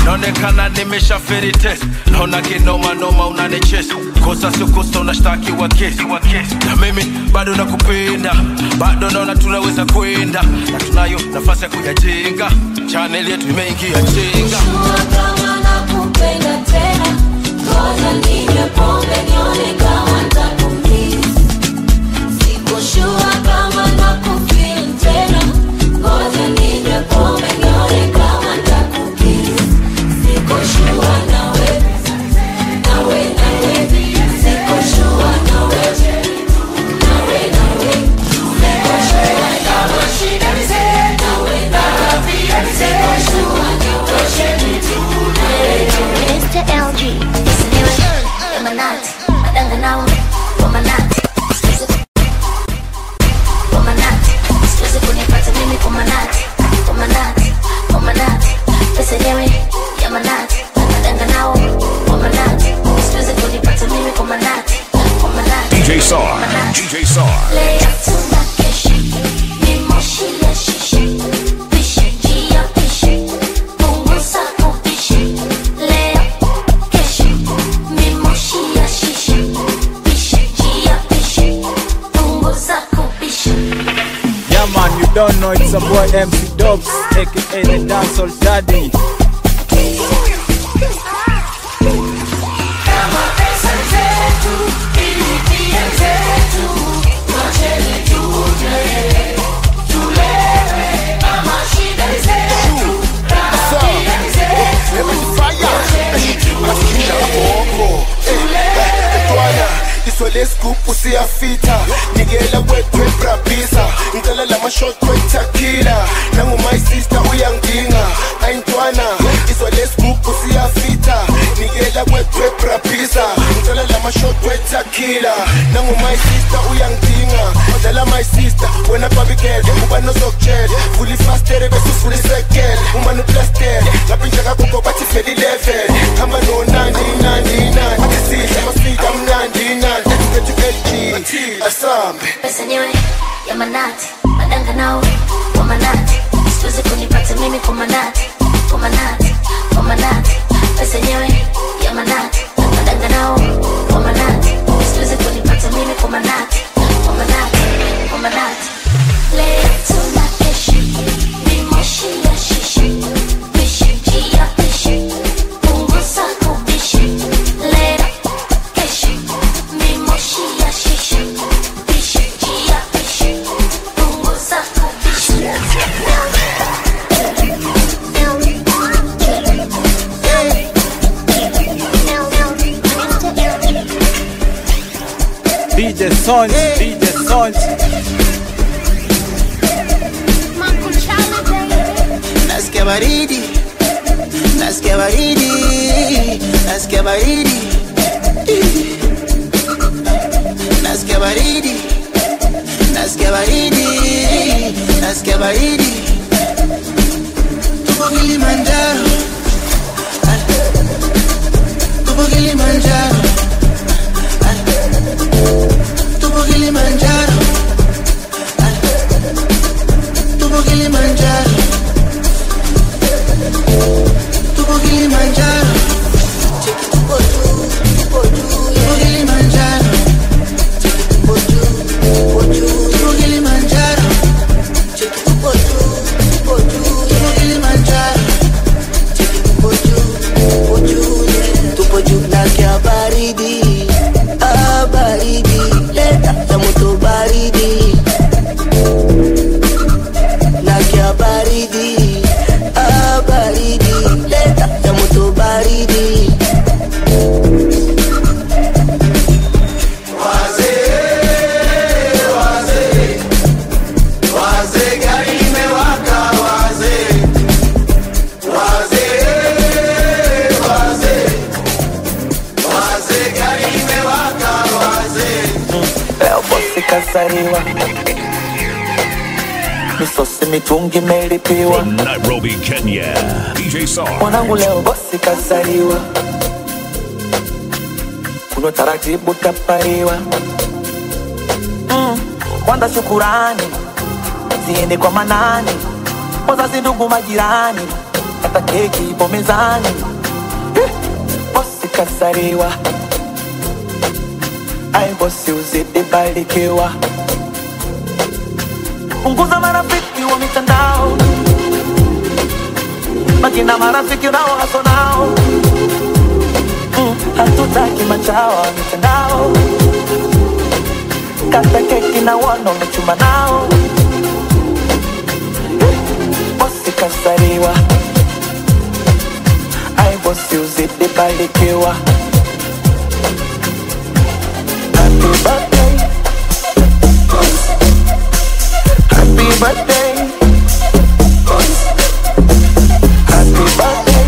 R: naonekana nimeshaferi test naona kinoma noma unanichesi kosa sio kosa unashtakiwa kesi na mimi bado nakupenda bado naona tunaweza kwenda na tunayo nafasi ya kuyajenga chaneli yetu imeingia chenga
A: nakupenda tena ngoja ninywe pombe nione kama nitakumiss sikushua kama nakufeel tena ngoja ninywe pombe nione kama nitakumiss sikushua nawe nawe nawe sikushua nawe nawe nawe sikushua nawe shida nawe nawe sikushua
U: Mr. LG, Sinewe, Emanati, Madanga nao, Wamanati, Wamanati, siwezi kunipata mimi Wamanati, Wamanati, Wamanati, Sinewe, Yamanati, Madanga nao, Wamanati, siwezi kunipata mimi Wamanati, Wamanati,
B: DJ Sar, DJ Sar.
U: Leo tunakesha, ni moshi ya shisha, pisha, njia pisha, punguza kupisha. Leo kesha, ni moshi ya shisha, pisha, njia pisha, punguza kupisha.
K: Yeah man, you don't know it's a boy MC Dubs, aka the dancehall daddy.
V: iswele scoop usiyafita nikela wetwe brabisa ngicela lamashot wetakila nangu my sister uyangidinga ayintwana iswele scoop usiyafita nikela wetwe brabisa ngicela lamashot wetakila nangu my sister uyangidinga odlala my sister wena babikele uba nozokutshela fuli fastere bese ufuli sekele umane uplastere ngaphinja kakoko bathi veli level hamba nonandi nandi nandi athi sidla masika mnandi nandi ethu LG asambe
U: Pesa nyewe, Yamanati, Madanga nao, Wamanati, siwezi kunipata mimi Wamanati, Wamanati, Wamanati, pesa nyewe, Yamanati, Madanga nao, Wamanati, siwezi kunipata mimi Wamanati, Wamanati, Wamanati. Leo tunakesha, ni moshi ya shisha, pisha, njia pisha, punguza kupisha. Leo kesha, ni moshi ya shisha, pisha, njia pisha, punguza kupisha.
K: DJ Sonj, DJ Sonj.
I: nasikia baridi nasikia baridi nasikia baridi nasikia baridi nasikia baridi nasikia baridi tupo kilimanjaro tupo kilimanjaro tupo kilimanjaro tupo kilimanjaro tupo kilimanjaro tupo kilimanjaro tupo kilimanjaro tupo kilimanjaro tupo juu nasikia baridi ah baridi leta ya moto baridi nasikia baridi ah baridi leta ya moto baridi
W: leo bosi kasariwa misosi mitungi imelipiwa
B: From Nairobi, Kenya. DJ Sar.
W: mwanangu leo bosi kasariwa kuno taratibu tapariwa mm. kwanza shukurani ziende kwa manani wazazi ndugu majirani hata keki ipo mezani Eh, bosi kasariwa ai bosi uzidi barikiwa punguza marafiki wa mitandao makina marafiki unao haso nao Mm, hatutaki machawa wa mitandao kata keki na wana umechuma nao Eh, bosi kasariwa ai bosi uzidi barikiwa Happy birthday Happy birthday Happy birthday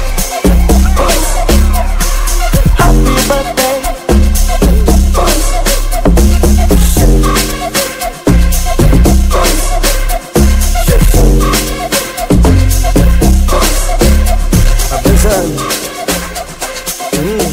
W: Happy birthday
M: Mapinzani. Mm.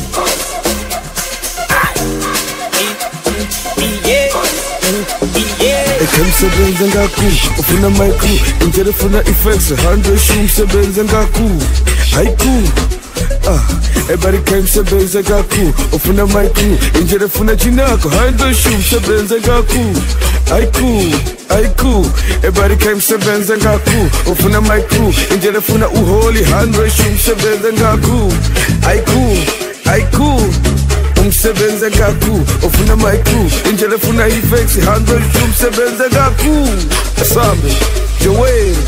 M: ekhemsebenze ngakhu ufuna micro indlela efuna effects handle shu msebenze ngakhu hayiku Ah, everybody came sebenze ngakhu ufuna micro indlela efuna chinako handle shu msebenze ngakhu hayiku hayiku everybody came sebenze ngakhu ufuna micro indlela efuna uholi handle shu msebenze ngakhu hayiku hayiku umsebenze ngakhu ufuna micro indlela efuna ifex handle umsebenze ngakhu asambe joweni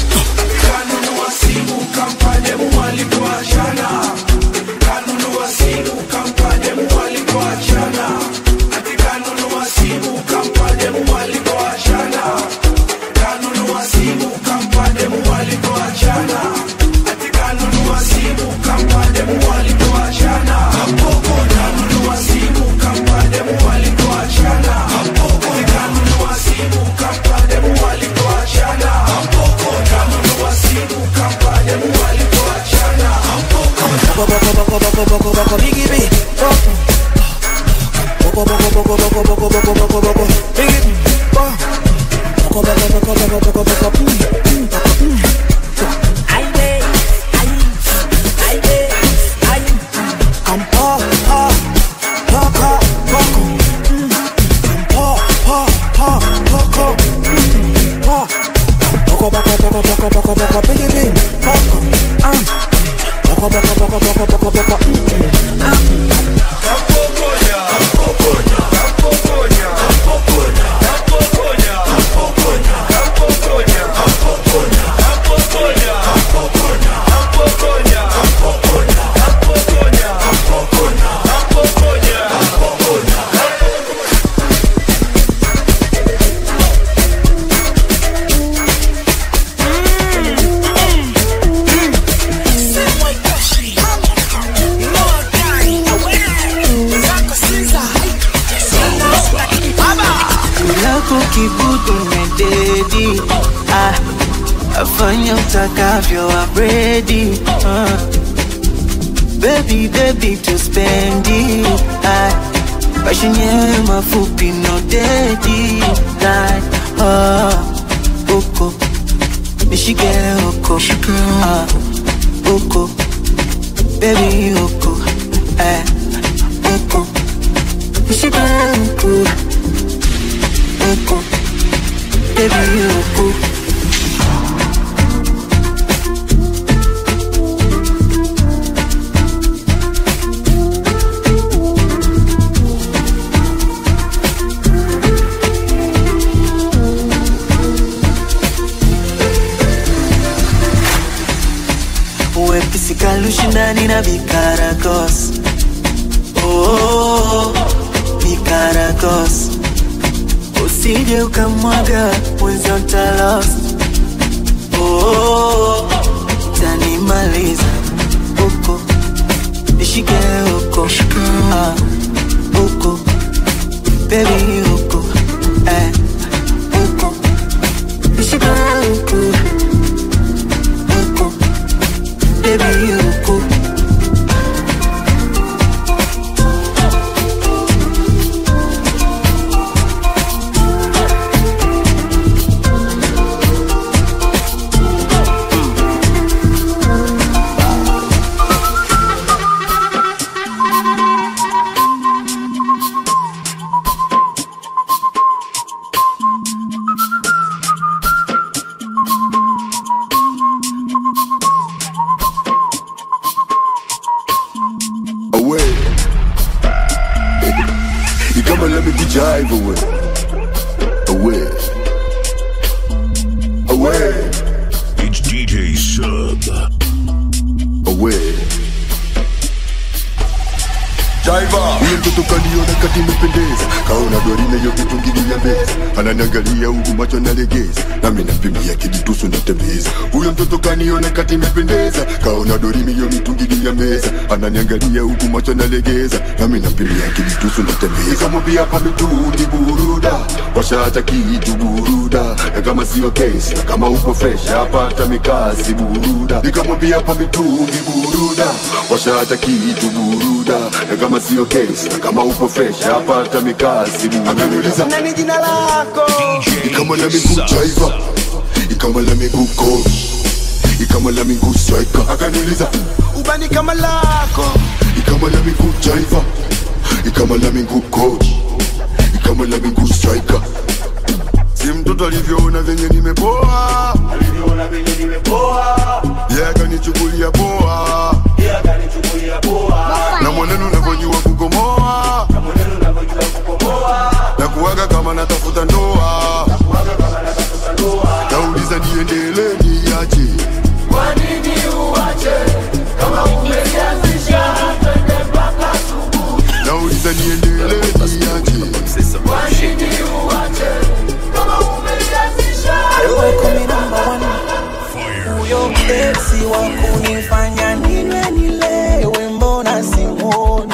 D: lako kibudu mededi ah, afanya utakavyo abredi ah. Baby, baby, to spendi ah, Passion yenyewe mafupi no dedi like, ah, uko nishike uko ah, uko baby uko eh, uko nishike uko uko baby uko wepesi kalushindani na vikaragos oh, vikaragos usije ukamwaga mwezi utalos oh, tanimaliza huko nishike huko ah, huko bebi huko eh, huko nishike huko huko bebi huko
T: move away. Away. Away.
B: It's DJ Sub.
T: Away. Huyo mtoto kaniona kati mependeza, kaona dorime yo kitungilia meza, ananiangalia huku macho nalegeza, nami nampimia kijitusu natembeza. Huyo mtoto kaniona kati mependeza, kaona dorime yo mitungilia meza, ananiangalia huku macho nalegeza, nami nampimia kijitusu natembeza. Nikamwambia hapa mitungi buruda, washacha kitu buruda, na kama sio kesi, na kama upo fresh hapata mikasi buruda. Nikamwambia hapa mitungi buruda, washacha kitu buruda, na kama sio kesi, na kama upo fresh hapata mikasi buruda. Ameniuliza
I: nani jina lako
T: ikama la miguu jaiva, ikama la miguu coach, ikama la miguu striker. Akaniuliza
I: ubani kama lako
T: ikama la miguu jaiva, ikama la miguu coach, ikama la miguu striker. Si mtoto alivyoona venye nimepoa, alivyoona venye nimepoa, yeye akanichukulia poa, yeye akanichukulia poa, na mwenendo unavyojua kukomoa, na mwenendo unavyojua kukomoa, na kuwaga kama natafuta ndoa, na kuwaga kama natafuta ndoa, nauliza niendelee niache, kwa nini uache kama umeanzisha twende mpaka asubuhi, nauliza niendelee niache, kwa nini uache kama umeanzisha
I: Wewe number one. Huyo mdesi wa kunifanya ninywe nilewe, mbona simoni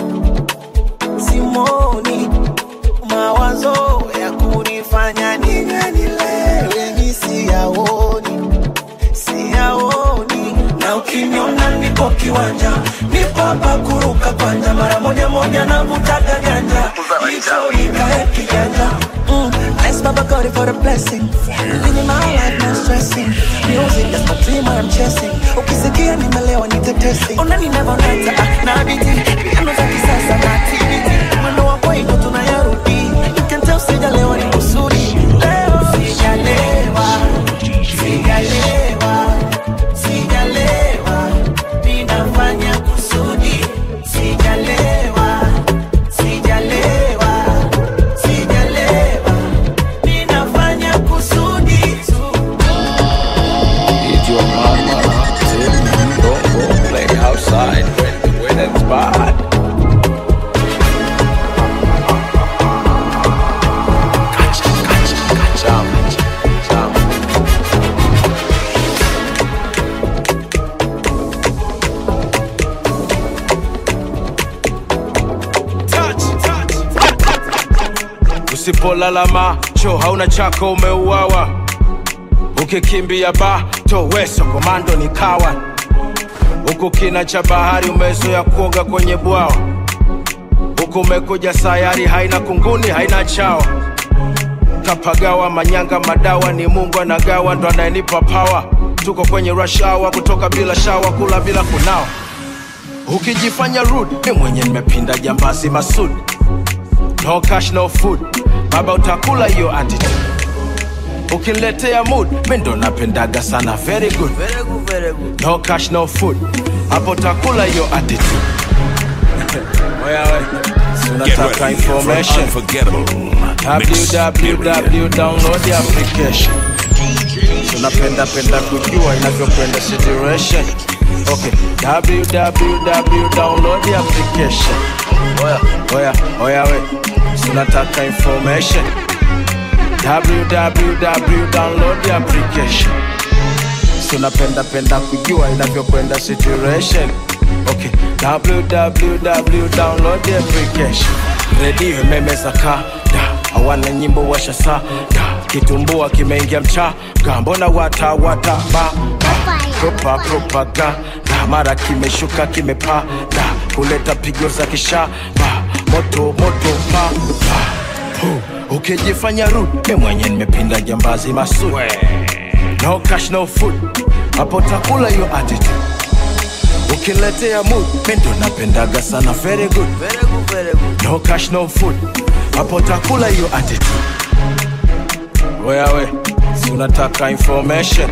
I: simoni mawazo ya kunifanya ninywe nilewe, mi siyaoni siyaoni, na ukiniona niko kiwanja, nipo hapa kuruka kwanja, mara moja moja navutaga ganja, hicho ikae kijanja Mm, Thanks, Baba God, for the blessing. Living my life, no stressing. Music, that's my dream, I'm chasing. Ukisikia nimelewa nitetesi. Unani never nata, ah, na biti. Piano za kisasa na TBT. Mwendo wa kwaito tunayarudi. You can tell sijalewa ni kusudi. Leo sijalewa, sijalewa, sijalewa. Ninafanya kusudi. Sijalewa, sijalewa, sijalewa. Ninafanya kusudi tu.
K: It's your mama. Tell me don't go play outside when the weather's bad. Jam, jam.
R: usipolala macho hauna chako umeuawa ukikimbia bato weso komando ni kawa huku kina cha bahari umezoea kuoga kwenye bwawa huku umekuja sayari haina kunguni haina chawa kapagawa manyanga madawa ni mungu anagawa ndo anayenipa pawa tuko kwenye rush hour kutoka bila shawa kula bila kunawa ukijifanya rude mi mwenye nimepinda jambazi masudi no cash no food baba utakula hiyo attitude ukiniletea mood mi ndo napendaga sana very good no cash no food hapo utakula hiyo attitude wewe si
B: Get
R: unataka
B: ready for an
R: information
B: unforgettable mix
R: www download the application tunapenda penda kujua inavyokwenda situation okay www download the application oya oya oya we tunataka information www download the application tunapenda penda kujua inavyokwenda situation okay www download the application redio imemeza kada hawana nyimbo washasa da kitumbua kimeingia mchaga mbona wata wata ba ba propa propaganda mara kimeshuka kimepaa da kuleta pigo za kisha ba moto moto pa pa Hu, ukijifanya rude mwenye nimepinda jambazi masud no cash no food hapo takula hiyo attitude ukiletea mood mendo napendaga sana very good no cash no food hapo takula hiyo attitude wewe si unataka information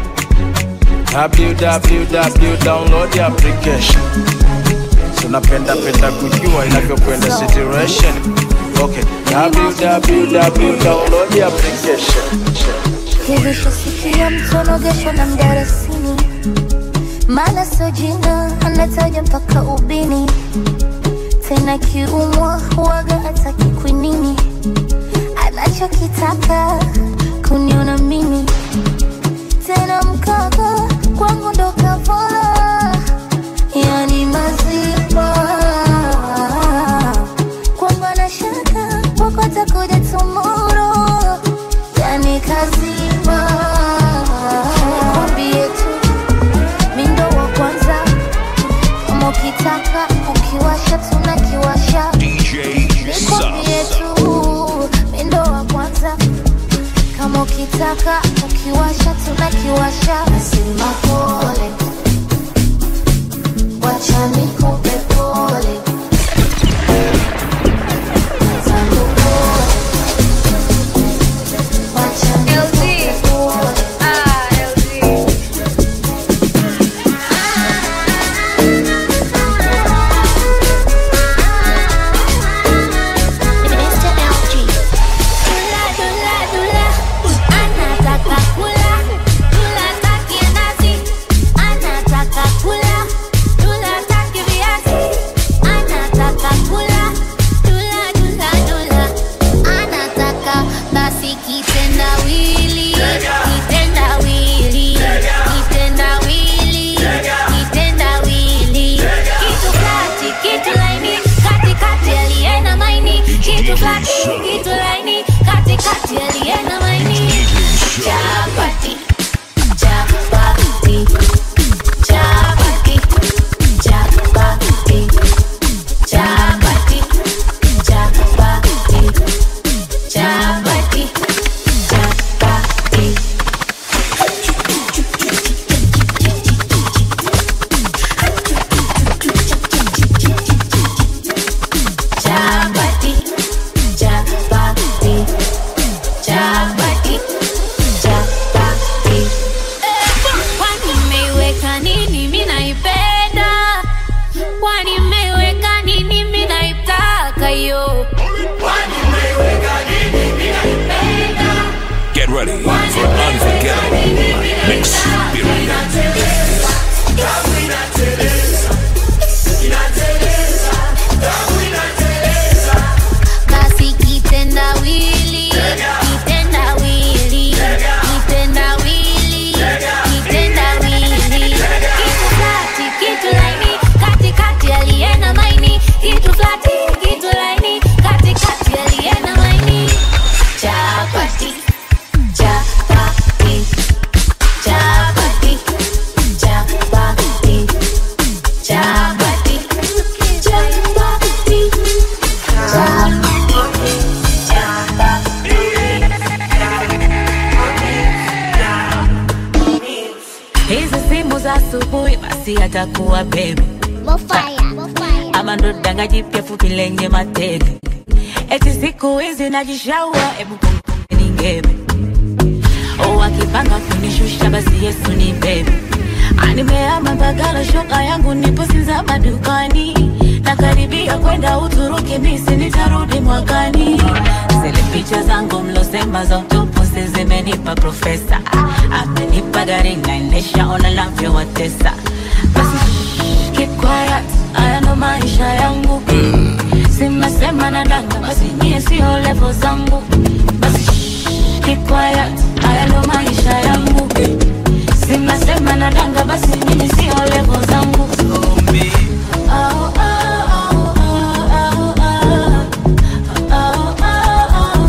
R: www download the application tunapenda penda kujua inavyokwenda situation Okay, www download the application.
E: Hivi shasikia mtonogeshwa na mdarasini, maana sio jina anataja mpaka ubini, tena kiumwa huwaga ataki kwinini, anachokitaka kuniona mimi tena mkaka kwangu ndo kavola, yani mazima kwangu anashaka wako atakuja tomorrow yani kazima kwambie tu mindo wa kwanza kama ukitaka ukiwasha tunakiwasha nikwambie tu mindo wa kwanza kama ukitaka ukiwasha tunakiwasha nasema pole wacha nikupe pole Tangu pole wacha nikupe pole
A: Dula, dula, dula, anataka kula, dula taki nazi, anataka kula, dula taki viazi, anataka kula, dula, dula, dula, anataka basi kitendawili, kitendawili, kitendawili, kitendawili, kitu kati, kitu laini, katikati aliye na maini, kitu kati, kitu laini, katikati aliye na maini, chapati, chapati, chapati, chapati, chapati, chapati, chapati, chapati. Chapati, chapati, chapati, chapati. Kwani mmeiweka nini? Mimi naipenda. Kwani mmeiweka nini? Mimi naitaka yo. Kwani mmeiweka nini? Mimi naipenda.
B: Get ready for unforgettable experience.
A: Basi kitendawili, kitendawili, kitendawili, kitendawili. Kitu flati, kitu laini, katikati aliye na maini. Kitu flati, kitu laini, katikati aliye na maini. Chapati, chapati, chapati, chapati, chapati, chapati.
F: hizi simu za asubuhi basi atakuwa bebe ama ndo danga jipya fupi lenye matege eti siku hizi najishaua ebu punguze ningebe wakipanga kunishusha basi yesu ni bebe nimeama bagala shoka yangu nipo sinza madukani nakaribia kwenda uturuki misi nitarudi mwakani zile picha zangu mlosema za utupusi zimenipa profesa amenipa gari naendesha ona navyowatesa basi shh, keep quiet haya ndo maisha yangu simesema na danga basi nyie sio levo zangu basi shh, keep quiet haya ndo maisha yangu simesema na danga basi nyie sio levo zangu oh, oh, oh, oh, oh, oh, oh.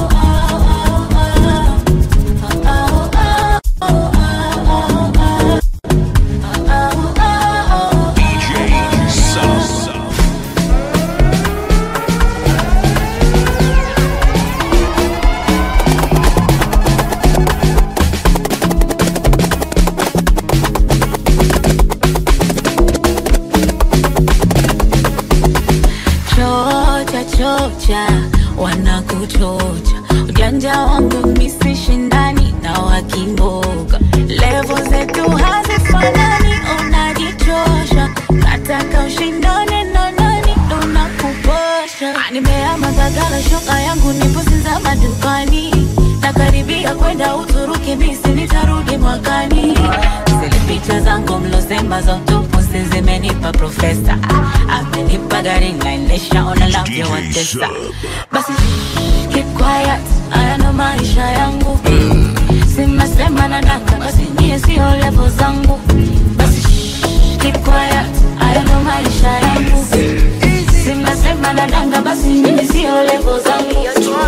F: chocha chocha wanakuchocha ujanja wangu misishindani na wakimboga levo zetu hazifanani unajichosha nataka ushindane na nani unakuposha nimeama bagala shoka yangu niposinza madukani nakaribia kwenda uturuki misi nitarudi mwakani zile picha zangu mlosema za utupuzi zimenipa profesa amenipa gari naendeshaona labda watesa basi keep quiet haya ndo maisha yangu simasema na danga basi nyie sio levo zangu basi keep quiet haya ndo maisha yangu simasema na danga basi nyie sio levo zangu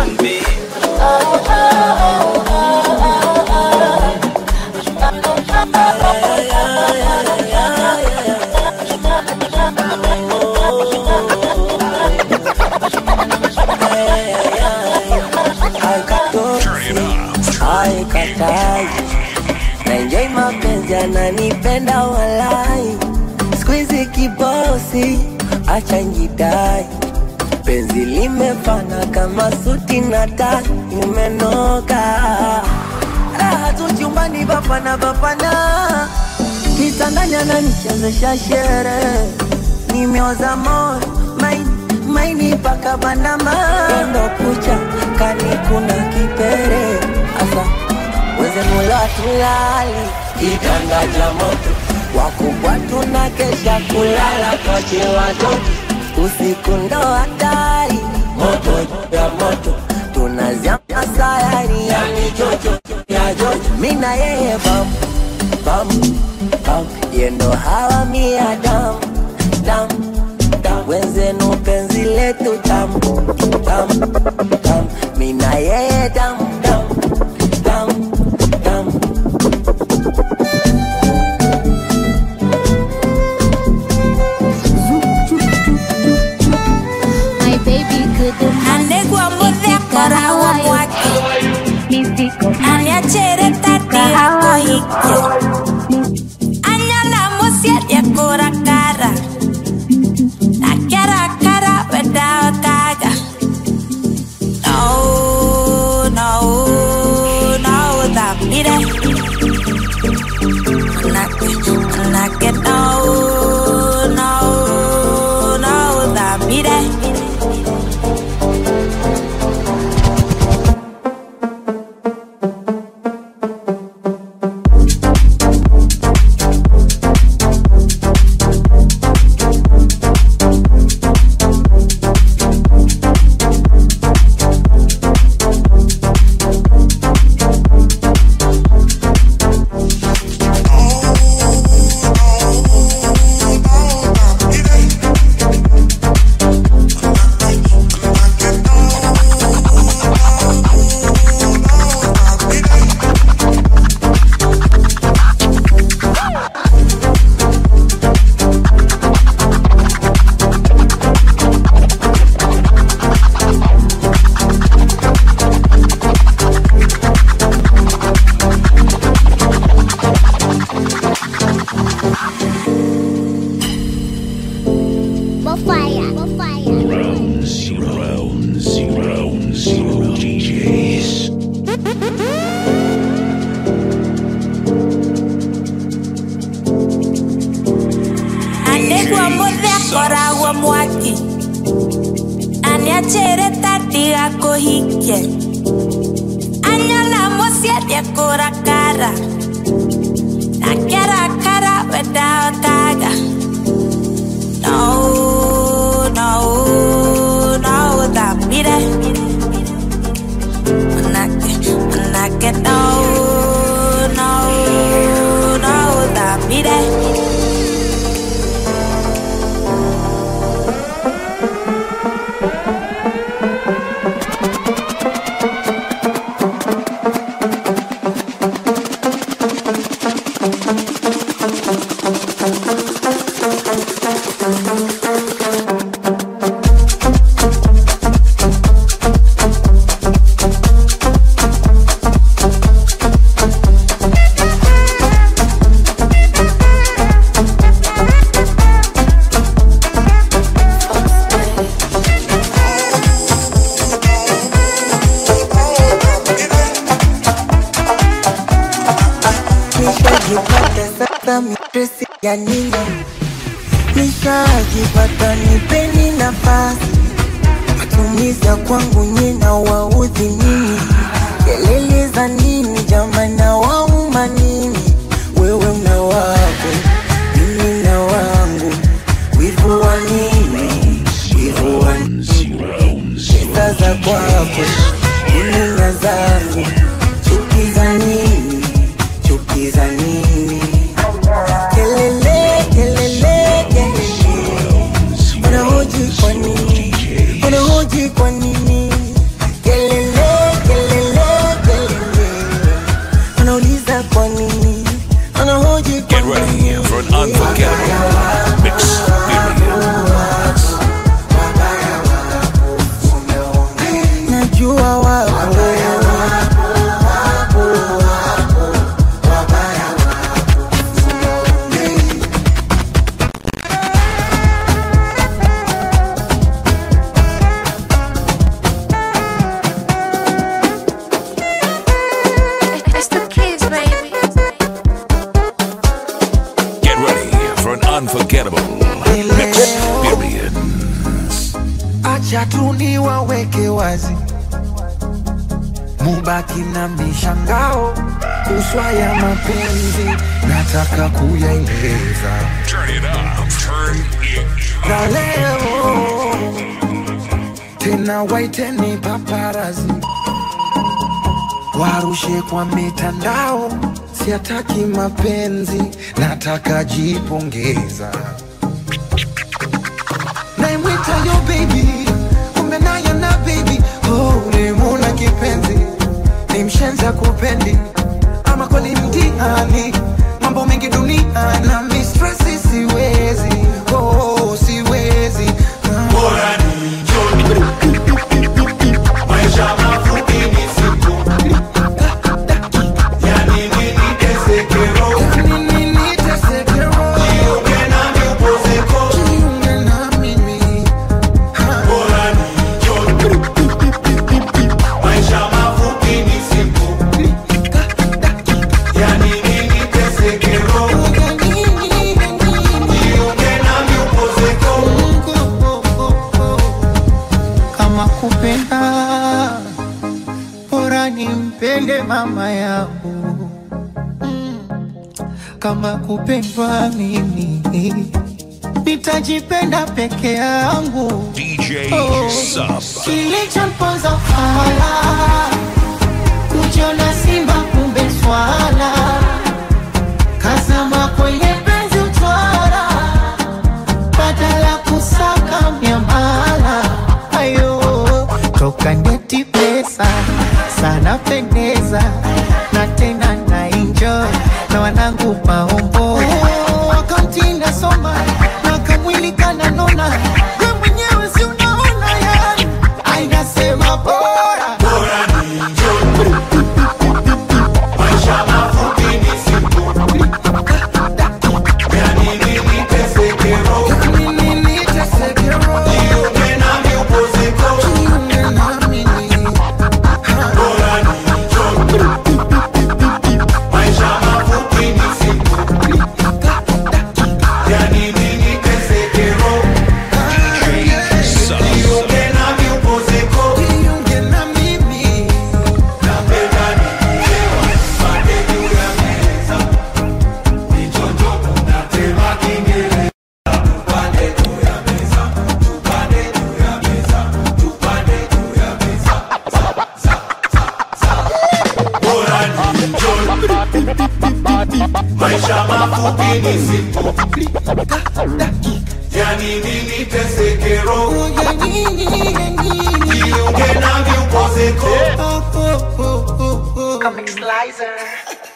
D: haikatai naenjoi mapenzi ananipenda walai skuizi kibosi acha njidai penzi limefana kama suti na tai imenoka raha tu chumbani bapana bapana kitandani ananichezesha shere nimeoza moyo maini maini paka bandama endo kucha kani kuna kipere asa wezenula tulali kitanda cha moto wakubwa tuna kesha kulala koche watoto usiku ndo hatari moto ya moto tunazama sayari ya michocho ya jojo mina yeye bam bam bam yendo hawa mia dam dam dam wenzenu penzi letu tam tam tam mina yeye dam dam dam dam
E: My baby good
H: Anegwa muthekora wa mwaki aniachere tati yako hikyo anyona musietie kurakara nakerakara wedawakaga no no no thambire nake nake no no no thambire
E: Bofire. Bofire.
B: Round zero, round zero, round zero DJs.
H: anegwa muthekora mwaki aniachere tatiga kuhikie anyona musietie kurakara nakerakara wedawakaga no no no thambire nake nake no no no thambire
D: nishajipata sasa mistresi ya nini nishajipata nipeni nafasi matumizi ya kwangu nyina waudhi nini kelele za nini jamana wauma nini wewe una wako mimi na wangu wivu wa nini wivu wa pesa za kwako mimi na zangu chuki za nini chuki za nini kelele kelele kelele unahoji kwa nini unahoji kwa nini kelele kelele kelele unauliza kwa nini unahoji kwa
B: Get ready for an unforgettable mix experience.
D: najua wako
U: It's the kids, baby.
B: Get ready for an unforgettable mix experience.
O: acha tu niwaweke wazi, mubaki na mishangao kuswa ya mapenzi, nataka kuyaeleza
B: Turn it up, turn it
O: na leo tena, waiteni paparazi warushe kwa mitandao, siataki mapenzi, nataka jipongeza naimwita yo baby, kumbe nayo na baby oh, ulimuna kipenzi, ni mshenza kupendi ama kweli mtihani, mambo mengi dunia na mistresi, siwezi oh, siwezi bora ni maisha mafupi ni siku yani nini tesekero yani nini tesekero jiunge nami upozeko jiunge na mimi bora ni maisha mafupi ni siku yani nini tesekero jiunge nami upozeko
J: kama kupenda bora nimpende mama yangu kama kupendwa mimi nitajipenda peke yangu
B: DJ
J: Oh,
B: Sub.
J: kilichomponza fala kujiona simba kumbe swala kazama kwenye penzi utwara badala kusaka miamala ayo toka ndeti pesa sana pendeza na tena na enjoy na wanangu maombo wakamtinda soma na kamwili kananona we mwenyewe si unaona yani ainasema bora
O: bora ni maisha mafupi ni siku yani nini tesekero yani nini tesekero jiunge nami upozeko jiunge nami bora ni maisha mafupi ni siku yani nini tesekero jiunge nami upozeko jiunge na mimi napenda nikilewa pande juu ya meza nichonjo natema kingereza tupande juu ya meza tupande juu ya meza tupande juu ya meza bora ni maisha mafupi ni siku yani nini tesekero jiunge nami upozeko
J: Comic Slicer.